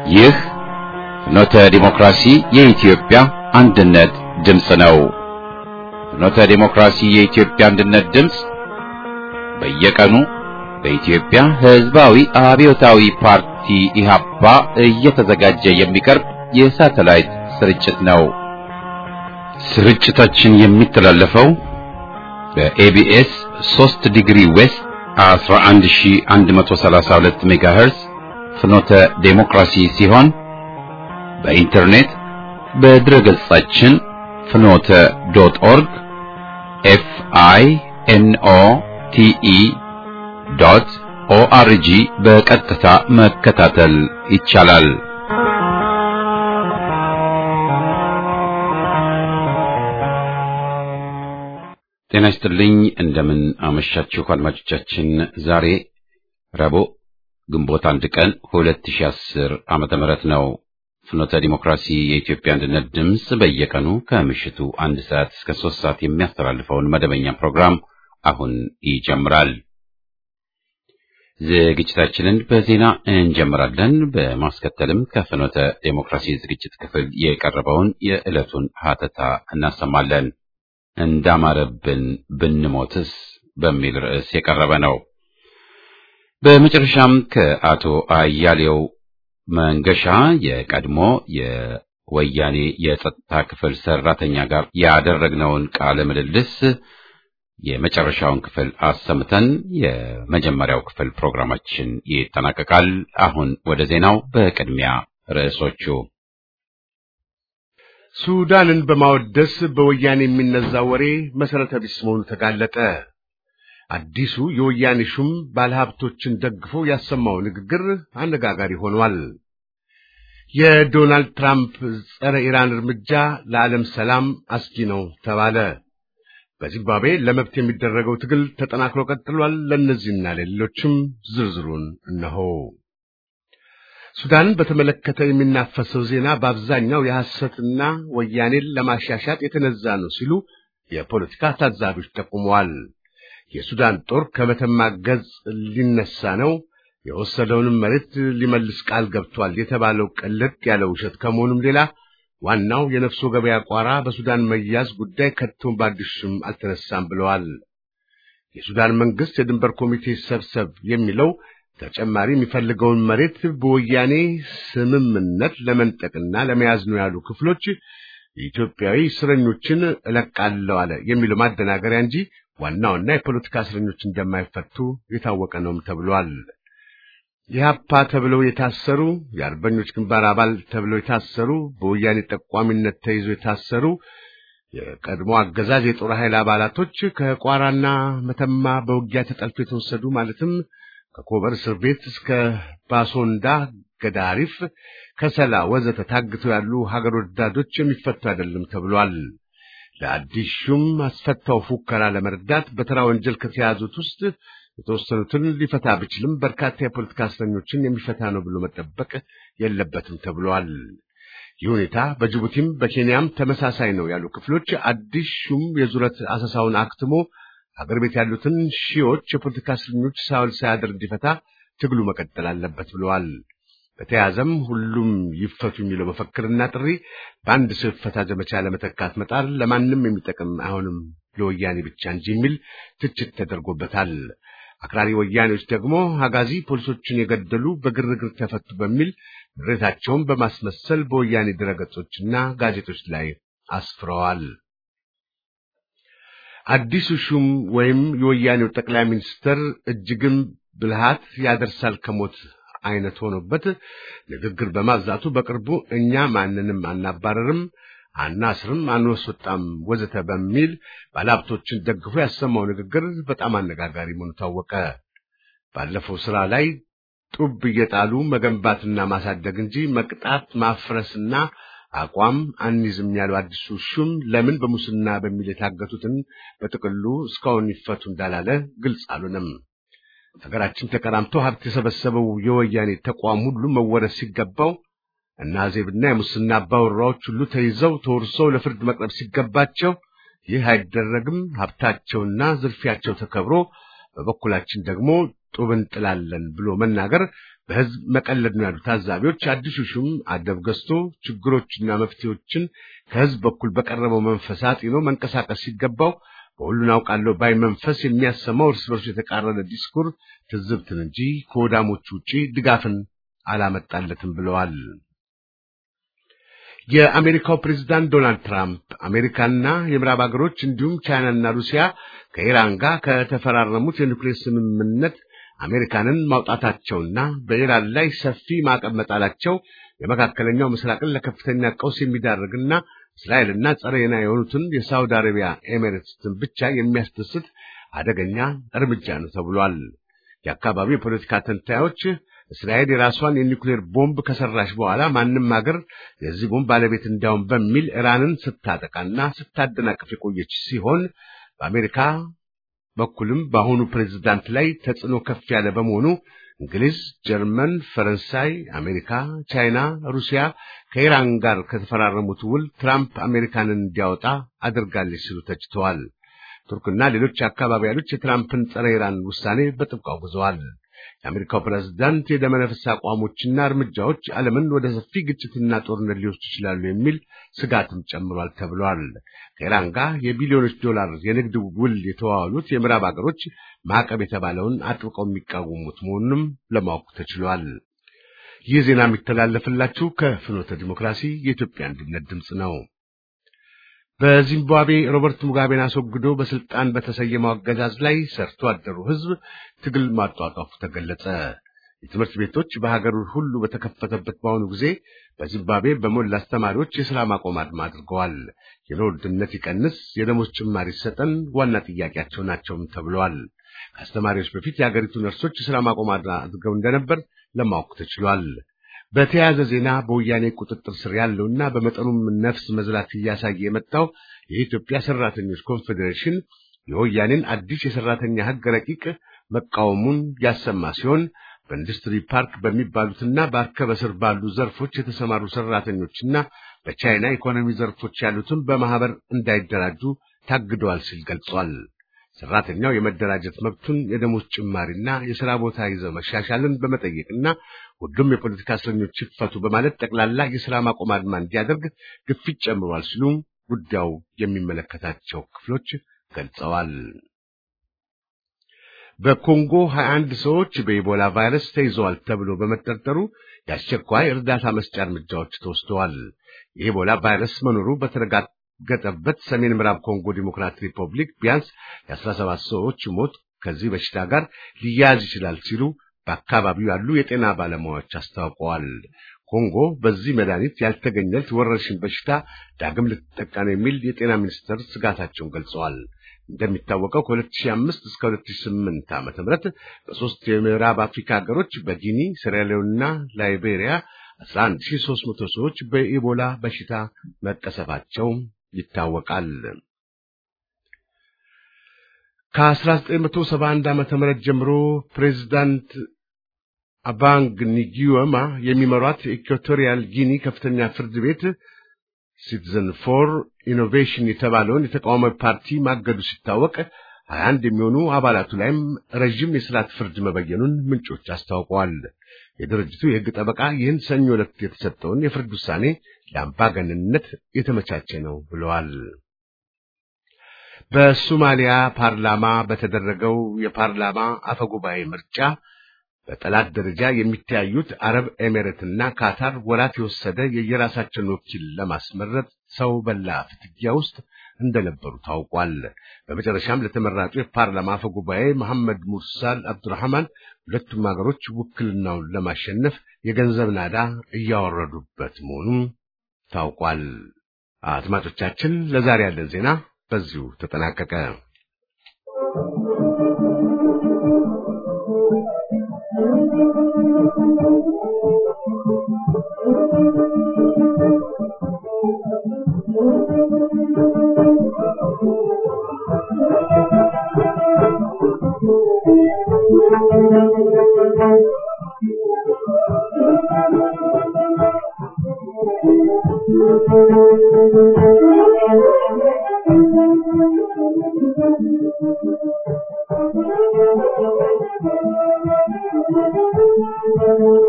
ይህ ፍኖተ ዲሞክራሲ የኢትዮጵያ አንድነት ድምፅ ነው። ፍኖተ ዲሞክራሲ የኢትዮጵያ አንድነት ድምፅ በየቀኑ በኢትዮጵያ ሕዝባዊ አብዮታዊ ፓርቲ ኢህአፓ እየተዘጋጀ የሚቀርብ የሳተላይት ስርጭት ነው። ስርጭታችን የሚተላለፈው በኤቢኤስ 3 ዲግሪ ዌስት 11132 ሜጋሄርዝ ፍኖተ ዴሞክራሲ ሲሆን በኢንተርኔት በድረገጻችን ፍኖተ ዶት ኦርግ ኤፍ አይ ኤን ኦ ቲ ኢ ዶት ኦአርጂ በቀጥታ መከታተል ይቻላል። ጤና ይስጥልኝ። እንደምን አመሻችሁ አድማጮቻችን። ዛሬ ረቡዕ ግንቦት አንድ ቀን 2010 ዓመተ ምህረት ነው። ፍኖተ ዲሞክራሲ የኢትዮጵያ አንድነት ድምፅ በየቀኑ ከምሽቱ አንድ ሰዓት እስከ ሶስት ሰዓት የሚያስተላልፈውን መደበኛ ፕሮግራም አሁን ይጀምራል። ዝግጅታችንን በዜና እንጀምራለን። በማስከተልም ከፍኖተ ዴሞክራሲ ዝግጅት ክፍል የቀረበውን የዕለቱን ሀተታ እናሰማለን። እንዳማረብን ብንሞትስ በሚል ርዕስ የቀረበ ነው። በመጨረሻም ከአቶ አያሌው መንገሻ የቀድሞ የወያኔ የጸጥታ ክፍል ሰራተኛ ጋር ያደረግነውን ቃለ ምልልስ የመጨረሻውን ክፍል አሰምተን የመጀመሪያው ክፍል ፕሮግራማችን ይጠናቀቃል። አሁን ወደ ዜናው። በቅድሚያ ርዕሶቹ ሱዳንን በማወደስ በወያኔ የሚነዛ ወሬ መሰረተ ቢስ መሆኑ ተጋለጠ። አዲሱ የወያኔ ሹም ባለሀብቶችን ደግፎ ያሰማው ንግግር አነጋጋሪ ሆኗል። የዶናልድ ትራምፕ ጸረ ኢራን እርምጃ ለዓለም ሰላም አስጊ ነው ተባለ። በዚምባብዌ ለመብት የሚደረገው ትግል ተጠናክሮ ቀጥሏል። ለእነዚህና ለሌሎችም ዝርዝሩን እነሆ። ሱዳንን በተመለከተ የሚናፈሰው ዜና በአብዛኛው የሐሰትና ወያኔን ለማሻሻጥ የተነዛ ነው ሲሉ የፖለቲካ ታዛቢዎች ጠቁመዋል። የሱዳን ጦር ከመተማ ገጽ ሊነሳ ነው፣ የወሰደውንም መሬት ሊመልስ ቃል ገብቷል የተባለው ቅልጥ ያለ ውሸት ከመሆኑም ሌላ ዋናው የነፍሶ ገበያ ቋራ በሱዳን መያዝ ጉዳይ ከቶም በአዲሱም አልተነሳም ብለዋል። የሱዳን መንግስት የድንበር ኮሚቴ ሰብሰብ የሚለው ተጨማሪ የሚፈልገውን መሬት በወያኔ ስምምነት ለመንጠቅና ለመያዝ ነው ያሉ ክፍሎች የኢትዮጵያዊ እስረኞችን እለቃለሁ አለ የሚለው ማደናገሪያ እንጂ ዋናውና የፖለቲካ እስረኞች እንደማይፈቱ የታወቀ ነውም ተብሏል። ኢህአፓ ተብለው የታሰሩ የአርበኞች ግንባር አባል ተብለው የታሰሩ በወያኔ ጠቋሚነት ተይዞ የታሰሩ የቀድሞ አገዛዝ የጦር ኃይል አባላቶች ከቋራና መተማ በውጊያ ተጠልፎ የተወሰዱ ማለትም ከኮበር እስር ቤት እስከ ባሶንዳ፣ ገዳሪፍ፣ ከሰላ ወዘተ ታግተው ያሉ ሀገር ወዳዶች የሚፈቱ አይደለም ተብሏል። ለአዲስ ሹም አስፈታው ፉከራ ለመርዳት በተራ ወንጀል ከተያዙት ውስጥ የተወሰኑትን ሊፈታ ቢችልም በርካታ የፖለቲካ እስረኞችን የሚፈታ ነው ብሎ መጠበቅ የለበትም ተብሏል። ይህ ሁኔታ በጅቡቲም በኬንያም ተመሳሳይ ነው ያሉ ክፍሎች አዲስ ሹም የዙረት አሰሳውን አክትሞ ሀገር ቤት ያሉትን ሺዎች የፖለቲካ እስረኞች ሳውል ሳያድር እንዲፈታ ትግሉ መቀጠል አለበት ብለዋል። በተያያዘም ሁሉም ይፈቱ የሚለው መፈክርና ጥሪ በአንድ ሰው ይፈታ ዘመቻ ለመተካት መጣር ለማንም የሚጠቅም አይሆንም ለወያኔ ብቻ እንጂ የሚል ትችት ተደርጎበታል። አክራሪ ወያኔዎች ደግሞ አጋዚ ፖሊሶችን የገደሉ በግርግር ተፈቱ በሚል ምሬታቸውን በማስመሰል በወያኔ ድረገጾችና ጋዜጦች ላይ አስፍረዋል። አዲሱ ሹም ወይም የወያኔው ጠቅላይ ሚኒስትር እጅግም ብልሃት ያደርሳል ከሞት አይነት ሆኖበት ንግግር በማብዛቱ በቅርቡ እኛ ማንንም አናባረርም፣ አናስርም፣ አንወስወጣም ወዘተ በሚል ባለሀብቶችን ደግፎ ያሰማው ንግግር በጣም አነጋጋሪ መሆኑ ታወቀ። ባለፈው ስራ ላይ ጡብ እየጣሉ መገንባትና ማሳደግ እንጂ መቅጣት ማፍረስና አቋም አንይዝም ያለው አዲሱ ሹም ለምን በሙስና በሚል የታገቱትን በጥቅሉ እስካሁን ይፈቱ እንዳላለ ግልጽ አልሆነም። ሀገራችን ተቀራምቶ ሀብት የሰበሰበው የወያኔ ተቋም ሁሉ መወረስ ሲገባው እና ዜብና የሙስና አባወራዎች ሁሉ ተይዘው ተወርሰው ለፍርድ መቅረብ ሲገባቸው ይህ አይደረግም። ሀብታቸውና ዝርፊያቸው ተከብሮ በበኩላችን ደግሞ ጡብ እንጥላለን ብሎ መናገር በህዝብ መቀለድ ነው ያሉ ታዛቢዎች አዲሱ ሹም አደብ ገዝቶ ችግሮችና መፍትሄዎችን ከህዝብ በኩል በቀረበው መንፈስ አጢኖ መንቀሳቀስ ሲገባው በሁሉን አውቃለሁ ባይ መንፈስ የሚያሰማው እርስ በርሱ የተቃረነ ዲስኩር ትዝብትን እንጂ ከወዳሞቹ ውጪ ድጋፍን አላመጣለትም ብለዋል። የአሜሪካው ፕሬዝዳንት ዶናልድ ትራምፕ አሜሪካና የምዕራብ ሀገሮች እንዲሁም ቻይናና ሩሲያ ከኢራን ጋር ከተፈራረሙት የኒውክሌር ስምምነት አሜሪካንን ማውጣታቸውና በኢራን ላይ ሰፊ ማዕቀብ መጣላቸው የመካከለኛው ምስራቅን ለከፍተኛ ቀውስ የሚዳርግና እስራኤልና ጸረ የና የሆኑትን የሳውዲ አረቢያ ኤሚሬትስን ብቻ የሚያስደስት አደገኛ እርምጃ ነው ተብሏል። የአካባቢው የፖለቲካ ተንታዮች እስራኤል የራሷን የኒውክሌር ቦምብ ከሰራሽ በኋላ ማንም ሀገር የዚህ ቦምብ ባለቤት እንዳውም በሚል ኢራንን ስታጠቃና ስታደናቅፍ የቆየች ሲሆን በአሜሪካ በኩልም በአሁኑ ፕሬዝዳንት ላይ ተጽዕኖ ከፍ ያለ በመሆኑ እንግሊዝ፣ ጀርመን፣ ፈረንሳይ፣ አሜሪካ፣ ቻይና፣ ሩሲያ ከኢራን ጋር ከተፈራረሙት ውል ትራምፕ አሜሪካንን እንዲያወጣ አድርጋለች ሲሉ ተችተዋል። ቱርክና ሌሎች አካባቢ ያሉት የትራምፕን ጸረ ኢራን ውሳኔ በጥብቅ አውግዘዋል። የአሜሪካው ፕሬዝዳንት የደመነፍስ አቋሞችና እርምጃዎች ዓለምን ወደ ሰፊ ግጭትና ጦርነት ሊወስዱ ይችላሉ የሚል ስጋትም ጨምሯል ተብሏል። ከኢራን ጋር የቢሊዮኖች ዶላር የንግድ ውል የተዋዋሉት የምዕራብ ሀገሮች ማዕቀብ የተባለውን አጥብቀው የሚቃወሙት መሆኑንም ለማወቅ ተችሏል። ይህ ዜና የሚተላለፍላችሁ ከፍኖተ ዲሞክራሲ የኢትዮጵያ አንድነት ድምፅ ነው። በዚምባብዌ ሮበርት ሙጋቤን አስወግዶ በስልጣን በተሰየመው አገዛዝ ላይ ሰርቶ አደሩ ሕዝብ ትግል ማጧጧፉ ተገለጸ። የትምህርት ቤቶች በሀገሩ ሁሉ በተከፈተበት በአሁኑ ጊዜ በዚምባብዌ በሞላ አስተማሪዎች የሥራ ማቆም አድማ አድርገዋል። የኑሮ ውድነት ይቀንስ፣ የደሞዝ ጭማሪ ይሰጠን ዋና ጥያቄያቸው ናቸውም ተብለዋል። ከአስተማሪዎች በፊት የሀገሪቱ ነርሶች የሥራ ማቆም አድማ አድርገው እንደነበር ለማወቅ ተችሏል። በተያያዘ ዜና በወያኔ ቁጥጥር ስር ያለውና በመጠኑም ነፍስ መዝላት እያሳየ የመጣው የኢትዮጵያ ሰራተኞች ኮንፌዴሬሽን የወያኔን አዲስ የሰራተኛ ሕግ ረቂቅ መቃወሙን ያሰማ ሲሆን በኢንዱስትሪ ፓርክ በሚባሉትና በአርከበ ስር ባሉ ዘርፎች የተሰማሩ ሰራተኞችና በቻይና ኢኮኖሚ ዘርፎች ያሉትን በማህበር እንዳይደራጁ ታግደዋል ሲል ገልጿል። ሰራተኛው የመደራጀት መብቱን የደሞዝ ጭማሪና የሥራ ቦታ ይዘው መሻሻልን በመጠየቅና ሁሉም የፖለቲካ እስረኞች ይፈቱ በማለት ጠቅላላ የሥራ ማቆም አድማ እንዲያደርግ ግፊት ጨምሯል ሲሉ ጉዳዩ የሚመለከታቸው ክፍሎች ገልጸዋል። በኮንጎ 21 ሰዎች በኢቦላ ቫይረስ ተይዘዋል ተብሎ በመጠርጠሩ የአስቸኳይ እርዳታ መስጫ እርምጃዎች ተወስደዋል። የኢቦላ ቫይረስ መኖሩ በተረጋገጠበት ሰሜን ምዕራብ ኮንጎ ዲሞክራቲክ ሪፐብሊክ ቢያንስ የ17 ሰዎች ሞት ከዚህ በሽታ ጋር ሊያያዝ ይችላል ሲሉ በአካባቢው ያሉ የጤና ባለሙያዎች አስታውቀዋል። ኮንጎ በዚህ መድኃኒት ያልተገኘለት ወረርሽኝ በሽታ ዳግም ልትጠቃ ነው የሚል የጤና ሚኒስቴር ስጋታቸውን ገልጸዋል። እንደሚታወቀው ከ2005 እስከ 2008 ዓመተ ምህረት በሶስት የምዕራብ አፍሪካ ሀገሮች በጊኒ፣ ሴራሊዮንና ላይቤሪያ 11300 ሰዎች በኢቦላ በሽታ መቀሰፋቸው ይታወቃል። ከ1971 ዓመተ ምህረት ጀምሮ ፕሬዚዳንት አባንግ ኒጊዮማ የሚመሯት ኢኳቶሪያል ጊኒ ከፍተኛ ፍርድ ቤት ሲቲዘን ፎር ኢኖቬሽን የተባለውን የተቃዋሚ ፓርቲ ማገዱ ሲታወቅ 21 የሚሆኑ አባላቱ ላይም ረዥም የስርዓት ፍርድ መበየኑን ምንጮች አስታውቀዋል። የድርጅቱ የሕግ ጠበቃ ይህን ሰኞ ዕለት የተሰጠውን የፍርድ ውሳኔ ለአምባገነንነት የተመቻቸ ነው ብለዋል። በሶማሊያ ፓርላማ በተደረገው የፓርላማ አፈጉባኤ ምርጫ በጠላት ደረጃ የሚተያዩት አረብ ኤሜሬትና ካታር ወራት የወሰደ የየራሳቸውን ወኪል ለማስመረጥ ሰው በላ ፍትጊያ ውስጥ እንደነበሩ ታውቋል። በመጨረሻም ለተመራጩ የፓርላማ አፈ ጉባኤ መሐመድ ሙርሳል አብዱራህማን ሁለቱም ሀገሮች ውክልናውን ለማሸነፍ የገንዘብ ናዳ እያወረዱበት መሆኑ ታውቋል። አድማጮቻችን፣ ለዛሬ ያለን ዜና በዚሁ ተጠናቀቀ። Thank you.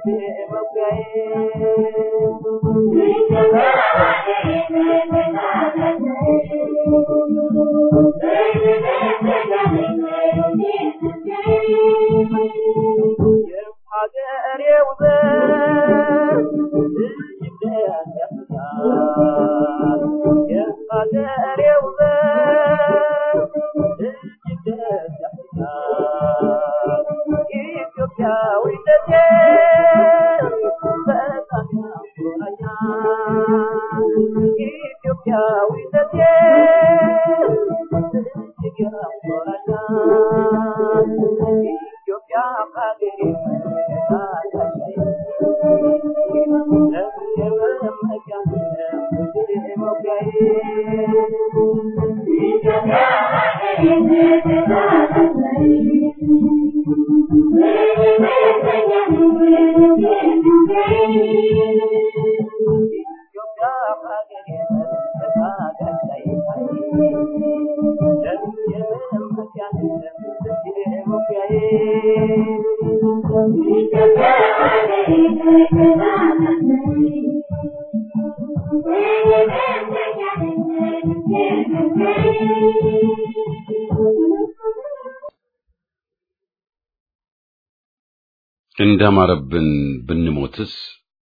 እንዳማረብን ብንሞትስ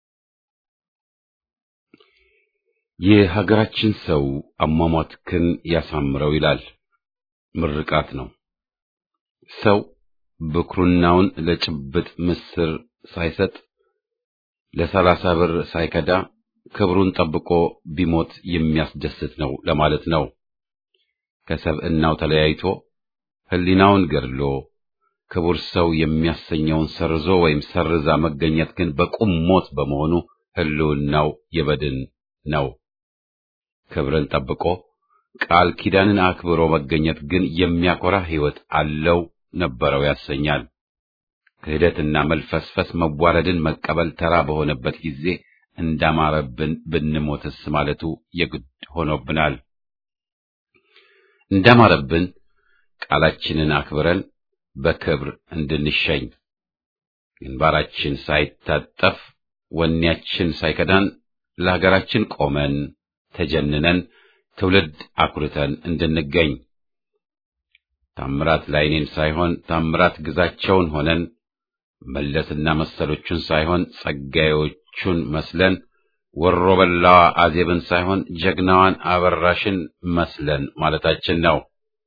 የሀገራችን ሰው አሟሟትክን ያሳምረው ይላል። ምርቃት ነው። ሰው ብኩርናውን ለጭብጥ ምስር ሳይሰጥ ለሰላሳ ብር ሳይከዳ ክብሩን ጠብቆ ቢሞት የሚያስደስት ነው ለማለት ነው። ከሰብዕናው ተለያይቶ ሕሊናውን ገድሎ ክቡር ሰው የሚያሰኘውን ሰርዞ ወይም ሰርዛ መገኘት ግን በቁም ሞት በመሆኑ ሕልውናው የበድን ነው። ክብርን ጠብቆ ቃል ኪዳንን አክብሮ መገኘት ግን የሚያኮራ ሕይወት አለው ነበረው ያሰኛል። ክህደትና መልፈስፈስ መዋረድን መቀበል ተራ በሆነበት ጊዜ እንዳማረብን ብንሞትስ ማለቱ የግድ ሆኖብናል። እንዳማረብን ቃላችንን አክብረን በክብር እንድንሸኝ ግንባራችን ሳይታጠፍ ወኔያችን ሳይከዳን ለሀገራችን ቆመን ተጀንነን ትውልድ አኩርተን እንድንገኝ ታምራት ላይኔን ሳይሆን ታምራት ግዛቸውን ሆነን መለስና መሰሎቹን ሳይሆን ጸጋዮቹን መስለን ወሮ በላዋ አዜብን ሳይሆን ጀግናዋን አበራሽን መስለን ማለታችን ነው።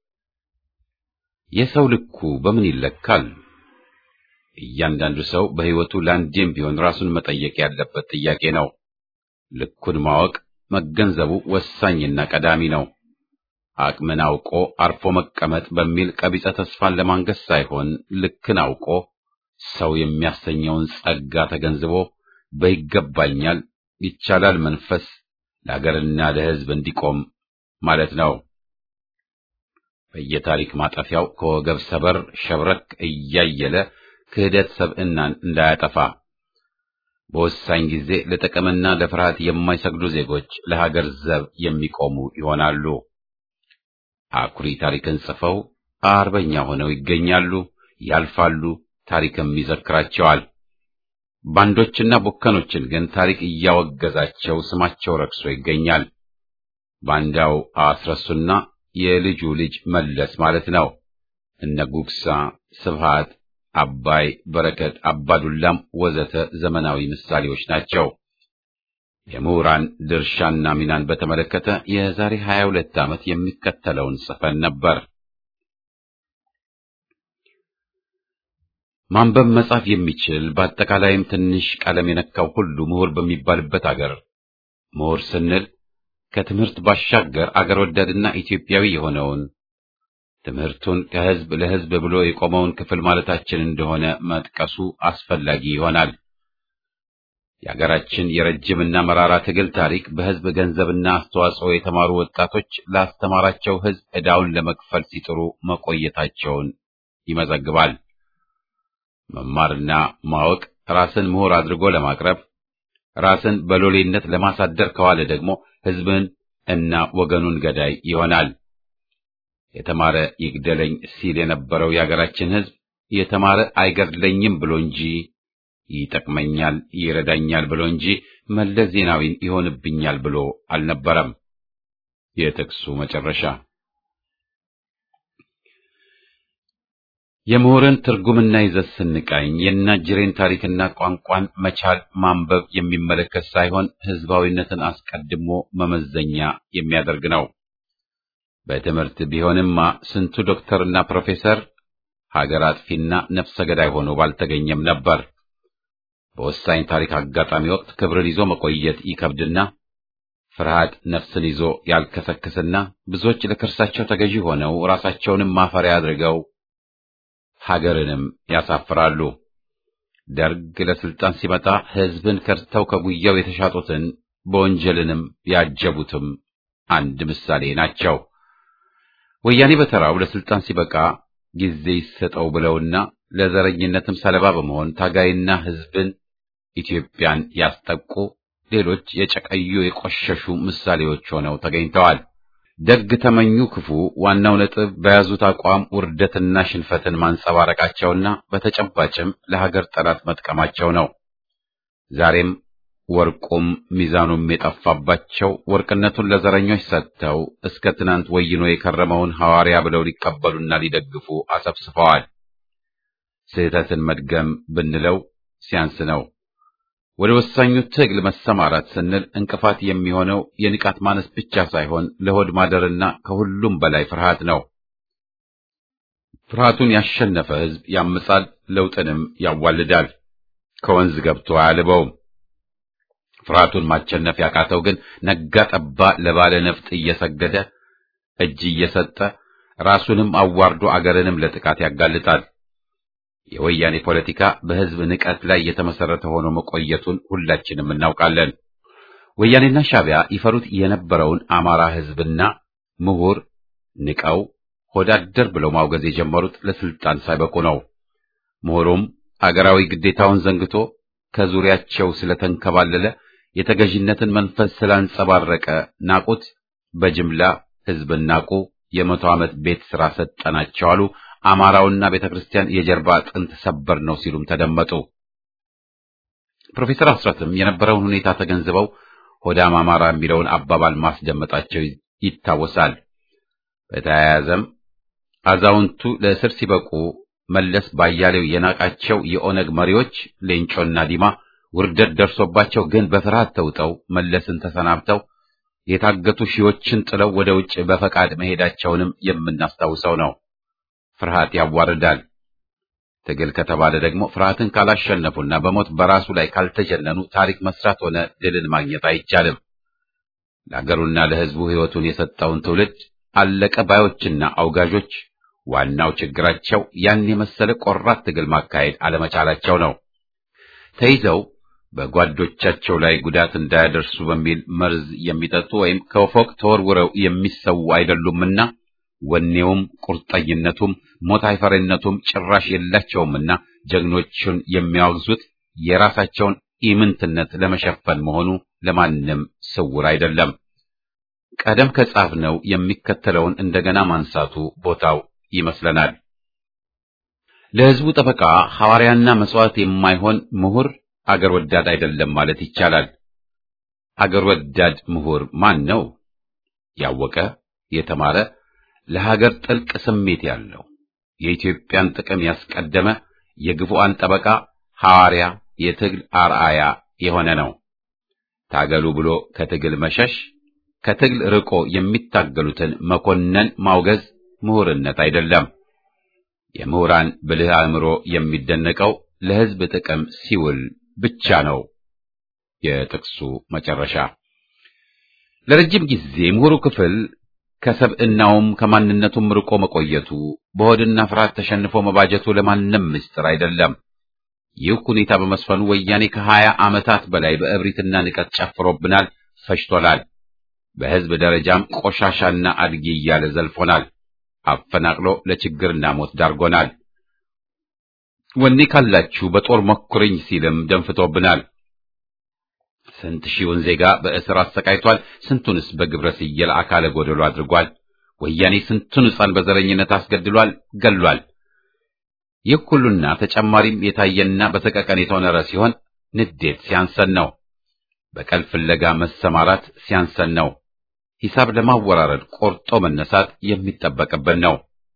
የሰው ልኩ በምን ይለካል? እያንዳንዱ ሰው በሕይወቱ ለአንዴም ቢሆን ራሱን መጠየቅ ያለበት ጥያቄ ነው። ልኩን ማወቅ መገንዘቡ ወሳኝና ቀዳሚ ነው። አቅምን አውቆ አርፎ መቀመጥ በሚል ቀቢጸ ተስፋን ለማንገስ ሳይሆን ልክን አውቆ ሰው የሚያሰኘውን ጸጋ ተገንዝቦ በይገባኛል ይቻላል መንፈስ ለአገርና ለሕዝብ እንዲቆም ማለት ነው። በየታሪክ ማጠፊያው ከወገብ ሰበር ሸብረክ እያየለ ክህደት ሰብዕናን እንዳያጠፋ በወሳኝ ጊዜ ለጥቅምና ለፍርሃት የማይሰግዱ ዜጎች ለሀገር ዘብ የሚቆሙ ይሆናሉ። አኩሪ ታሪክን ጽፈው አርበኛ ሆነው ይገኛሉ፣ ያልፋሉ፣ ታሪክም ይዘክራቸዋል። ባንዶችና ቡከኖችን ግን ታሪክ እያወገዛቸው ስማቸው ረክሶ ይገኛል። ባንዳው አስረሱና የልጁ ልጅ መለስ ማለት ነው። እነ ጉግሳ፣ ስብሃት፣ አባይ፣ በረከት፣ አባዱላም ወዘተ ዘመናዊ ምሳሌዎች ናቸው። የምሁራን ድርሻና ሚናን በተመለከተ የዛሬ 22 ዓመት የሚከተለውን ጽፈን ነበር። ማንበብ መጻፍ የሚችል በአጠቃላይም ትንሽ ቀለም የነካው ሁሉ ምሁር በሚባልበት አገር ምሁር ስንል ከትምህርት ባሻገር አገር ወዳድና ኢትዮጵያዊ የሆነውን ትምህርቱን ከሕዝብ ለሕዝብ ብሎ የቆመውን ክፍል ማለታችን እንደሆነ መጥቀሱ አስፈላጊ ይሆናል። የአገራችን የረጅምና መራራ ትግል ታሪክ በሕዝብ ገንዘብና አስተዋጽኦ የተማሩ ወጣቶች ላስተማራቸው ሕዝብ ዕዳውን ለመክፈል ሲጥሩ መቆየታቸውን ይመዘግባል። መማርና ማወቅ ራስን ምሁር አድርጎ ለማቅረብ ራስን በሎሌነት ለማሳደር ከዋለ ደግሞ ሕዝብን እና ወገኑን ገዳይ ይሆናል። የተማረ ይግደለኝ ሲል የነበረው የአገራችን ሕዝብ የተማረ አይገድለኝም ብሎ እንጂ ይጠቅመኛል፣ ይረዳኛል ብሎ እንጂ መለስ ዜናዊን ይሆንብኛል ብሎ አልነበረም። የጥቅሱ መጨረሻ የምሁርን ትርጉምና ይዘት ስንቃኝ የናጅሬን ታሪክና ቋንቋን መቻል ማንበብ የሚመለከት ሳይሆን ሕዝባዊነትን አስቀድሞ መመዘኛ የሚያደርግ ነው። በትምህርት ቢሆንማ ስንቱ ዶክተርና ፕሮፌሰር ሀገር አጥፊና ነፍሰ ገዳይ ሆኖ ባልተገኘም ነበር። በወሳኝ ታሪክ አጋጣሚ ወቅት ክብርን ይዞ መቆየት ይከብድና ፍርሃት ነፍስን ይዞ ያልከሰክስና ብዙዎች ለክርሳቸው ተገዢ ሆነው ራሳቸውንም ማፈሪያ አድርገው ሀገርንም ያሳፍራሉ። ደርግ ለስልጣን ሲመጣ ሕዝብን ከድተው ከጉያው የተሻጡትን በወንጀልንም ያጀቡትም አንድ ምሳሌ ናቸው። ወያኔ በተራው ለስልጣን ሲበቃ ጊዜ ይሰጠው ብለውና ለዘረኝነትም ሰለባ በመሆን ታጋይና ሕዝብን ኢትዮጵያን ያስጠቁ ሌሎች የጨቀዩ የቆሸሹ ምሳሌዎች ሆነው ተገኝተዋል። ደግ ተመኙ ክፉ ዋናው ነጥብ በያዙት አቋም ውርደትና ሽንፈትን ማንጸባረቃቸውና በተጨባጭም ለሀገር ጠላት መጥቀማቸው ነው። ዛሬም ወርቁም ሚዛኑም የጠፋባቸው ወርቅነቱን ለዘረኞች ሰጥተው እስከ ትናንት ወይኖ የከረመውን ሐዋርያ ብለው ሊቀበሉና ሊደግፉ አሰብስፈዋል። ስህተትን መድገም ብንለው ሲያንስ ነው። ወደ ወሳኙ ትግል መሰማራት ስንል እንቅፋት የሚሆነው የንቃት ማነስ ብቻ ሳይሆን ለሆድ ማደርና ከሁሉም በላይ ፍርሃት ነው። ፍርሃቱን ያሸነፈ ሕዝብ ያምጻል፣ ለውጥንም ያዋልዳል፣ ከወንዝ ገብቶ አያልበውም። ፍርሃቱን ማቸነፍ ያቃተው ግን ነጋ ጠባ ለባለ ነፍጥ እየሰገደ እጅ እየሰጠ ራሱንም አዋርዶ አገርንም ለጥቃት ያጋልጣል። የወያኔ ፖለቲካ በሕዝብ ንቀት ላይ የተመሰረተ ሆኖ መቆየቱን ሁላችንም እናውቃለን። ወያኔና ሻዕቢያ ይፈሩት የነበረውን አማራ ሕዝብና ምሁር ንቀው ሆዳደር ብለው ማውገዝ የጀመሩት ለስልጣን ሳይበቁ ነው። ምሁሩም አገራዊ ግዴታውን ዘንግቶ ከዙሪያቸው ስለተንከባለለ የተገዥነትን መንፈስ ስላንጸባረቀ ናቁት። በጅምላ ሕዝብን ናቁ። የመቶ ዓመት ቤት ሥራ ሰጠናቸው አሉ። አማራውና ቤተ ክርስቲያን የጀርባ አጥንት ሰበር ነው ሲሉም ተደመጡ። ፕሮፌሰር አስራትም የነበረውን ሁኔታ ተገንዝበው ሆዳም አማራ የሚለውን አባባል ማስደመጣቸው ይታወሳል። በተያያዘም አዛውንቱ ለእስር ሲበቁ መለስ ባያሌው የናቃቸው የኦነግ መሪዎች ሌንጮና ዲማ ውርደት ደርሶባቸው ግን በፍርሃት ተውጠው መለስን ተሰናብተው የታገቱ ሺዎችን ጥለው ወደ ውጭ በፈቃድ መሄዳቸውንም የምናስታውሰው ነው። ፍርሃት ያዋርዳል። ትግል ከተባለ ደግሞ ፍርሃትን ካላሸነፉና በሞት በራሱ ላይ ካልተጀነኑ ታሪክ መስራት ሆነ ድልን ማግኘት አይቻልም። ለአገሩና ለሕዝቡ ሕይወቱን የሰጠውን ትውልድ አለቀ ባዮችና አውጋዦች ዋናው ችግራቸው ያን የመሰለ ቆራት ትግል ማካሄድ አለመቻላቸው ነው። ተይዘው በጓዶቻቸው ላይ ጉዳት እንዳያደርሱ በሚል መርዝ የሚጠጡ ወይም ከፎቅ ተወርውረው የሚሰዉ አይደሉምና ወኔውም ቁርጠኝነቱም ሞት አይፈሪነቱም ጭራሽ የላቸውምና ጀግኖቹን የሚያወግዙት የራሳቸውን ኢምንትነት ለመሸፈን መሆኑ ለማንም ስውር አይደለም። ቀደም ከጻፍነው የሚከተለውን እንደገና ማንሳቱ ቦታው ይመስለናል። ለሕዝቡ ጠበቃ ሐዋርያና መስዋዕት የማይሆን ምሁር አገር ወዳድ አይደለም ማለት ይቻላል። አገር ወዳድ ምሁር ማን ነው? ያወቀ፣ የተማረ፣ ለሀገር ጥልቅ ስሜት ያለው፣ የኢትዮጵያን ጥቅም ያስቀደመ፣ የግፉአን ጠበቃ፣ ሐዋርያ፣ የትግል አርአያ የሆነ ነው። ታገሉ ብሎ ከትግል መሸሽ፣ ከትግል ርቆ የሚታገሉትን መኮነን ማውገዝ ምሁርነት አይደለም። የምሁራን ብልህ አእምሮ የሚደነቀው ለሕዝብ ጥቅም ሲውል ብቻ ነው። የጥቅሱ መጨረሻ ለረጅም ጊዜ ምሁሩ ክፍል ከሰብዕናውም ከማንነቱም ርቆ መቆየቱ በሆድና ፍርሃት ተሸንፎ መባጀቱ ለማንም ምስጢር አይደለም። ይህ ሁኔታ በመስፈኑ ወያኔ ከሀያ ዓመታት በላይ በእብሪትና ንቀት ጨፍሮብናል፣ ፈጅቶናል። በሕዝብ ደረጃም ቆሻሻና አድጊ እያለ ዘልፎናል። አፈናቅሎ ለችግርና ሞት ዳርጎናል። ወኔ ካላችሁ በጦር መኩርኝ ሲልም ደንፍቶብናል። ስንት ሺውን ዜጋ በእስር አሰቃይቷል። ስንቱንስ በግብረ ስየል አካለ ጎደሎ አድርጓል። ወያኔ ስንቱን ሕፃን በዘረኝነት አስገድሏል፣ ገሏል። ይህ ሁሉና ተጨማሪም የታየና በሰቀቀን የተወነረ ሲሆን ንዴት ሲያንሰን ነው። በቀል ፍለጋ መሰማራት ሲያንሰን ነው። ሂሳብ ለማወራረድ ቆርጦ መነሳት የሚጠበቅብን ነው።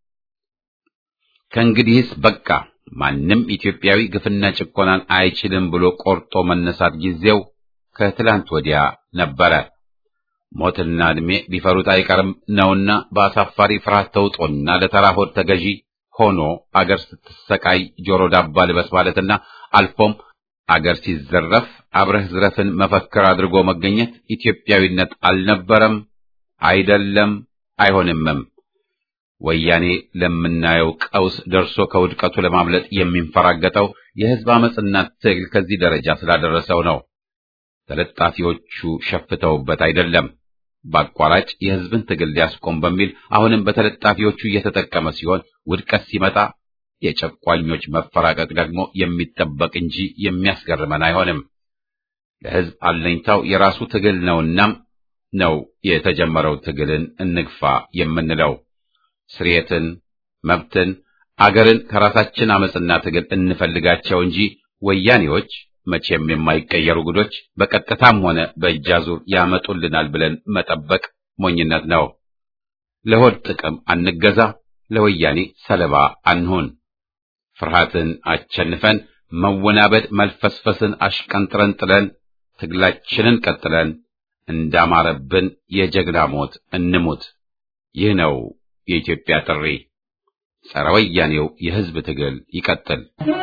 ከእንግዲህስ በቃ ማንም ኢትዮጵያዊ ግፍና ጭቆናን አይችልም ብሎ ቆርጦ መነሳት ጊዜው ከትላንት ወዲያ ነበረ። ሞትና ዕድሜ ቢፈሩት አይቀርም ነውና በአሳፋሪ ፍርሃት ተውጦና ለተራ ሆድ ተገዢ ሆኖ አገር ስትሰቃይ ጆሮ ዳባ ልበስ ማለትና አልፎም አገር ሲዘረፍ አብረህ ዝረፍን መፈክር አድርጎ መገኘት ኢትዮጵያዊነት አልነበረም፣ አይደለም፣ አይሆንምም። ወያኔ ለምናየው ቀውስ ደርሶ ከውድቀቱ ለማምለጥ የሚንፈራገጠው የሕዝብ አመፅና ትግል ከዚህ ደረጃ ስላደረሰው ነው። ተለጣፊዎቹ ሸፍተውበት አይደለም። በአቋራጭ የሕዝብን ትግል ሊያስቆም በሚል አሁንም በተለጣፊዎቹ እየተጠቀመ ሲሆን ውድቀት ሲመጣ የጨቋኞች መፈራቀቅ ደግሞ የሚጠበቅ እንጂ የሚያስገርመን አይሆንም። ለሕዝብ አለኝታው የራሱ ትግል ነውናም ነው የተጀመረው ትግልን እንግፋ የምንለው። ስርየትን፣ መብትን፣ አገርን ከራሳችን አመፅና ትግል እንፈልጋቸው እንጂ ወያኔዎች መቼም የማይቀየሩ ጉዶች በቀጥታም ሆነ በእጅ አዙር ያመጡልናል ብለን መጠበቅ ሞኝነት ነው። ለሆድ ጥቅም አንገዛ፣ ለወያኔ ሰለባ አንሁን። ፍርሃትን አቸንፈን መወናበድ መልፈስፈስን አሽቀንጥረን ጥለን ትግላችንን ቀጥለን እንዳማረብን የጀግና ሞት እንሙት። ይህ ነው የኢትዮጵያ ጥሪ። ጸረ ወያኔው የሕዝብ ትግል ይቀጥል።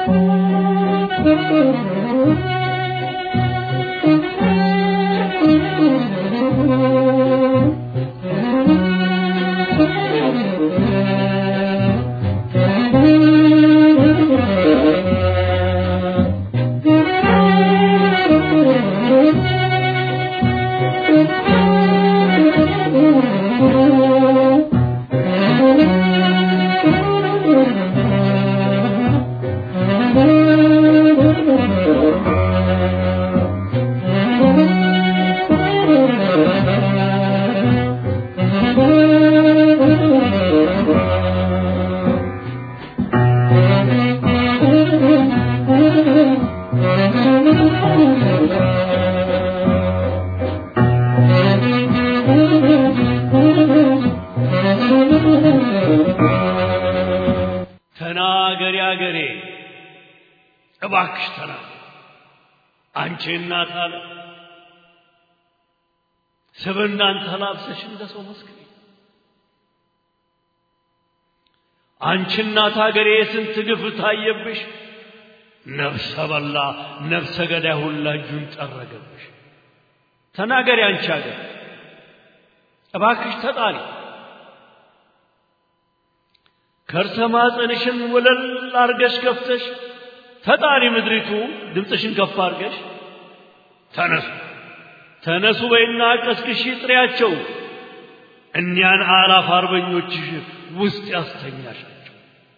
ተናገሪ አገሬ እባክሽ ተናገሪ አንቺ እናት አለ ስብናን ተላብሰሽ እንደ ሰው መስክሪ አንቺ እናት አገሬ የስንት ግፍ ታየብሽ ነፍሰ በላ ነፍሰ ገዳይ ሁላ እጁን ጠረገብሽ ተናገሪ አንቺ አገር እባክሽ ተጣሪ ከርሰ ማፀንሽን ወለል አርገሽ ከፍተሽ ተጣሪ ምድሪቱ ድምፅሽን ከፍ አርገሽ ተነሱ ተነሱ በይና ቀስቅሺ ጥሪያቸው እኒያን አላፍ አርበኞችሽ ውስጥ ያስተኛሻቸው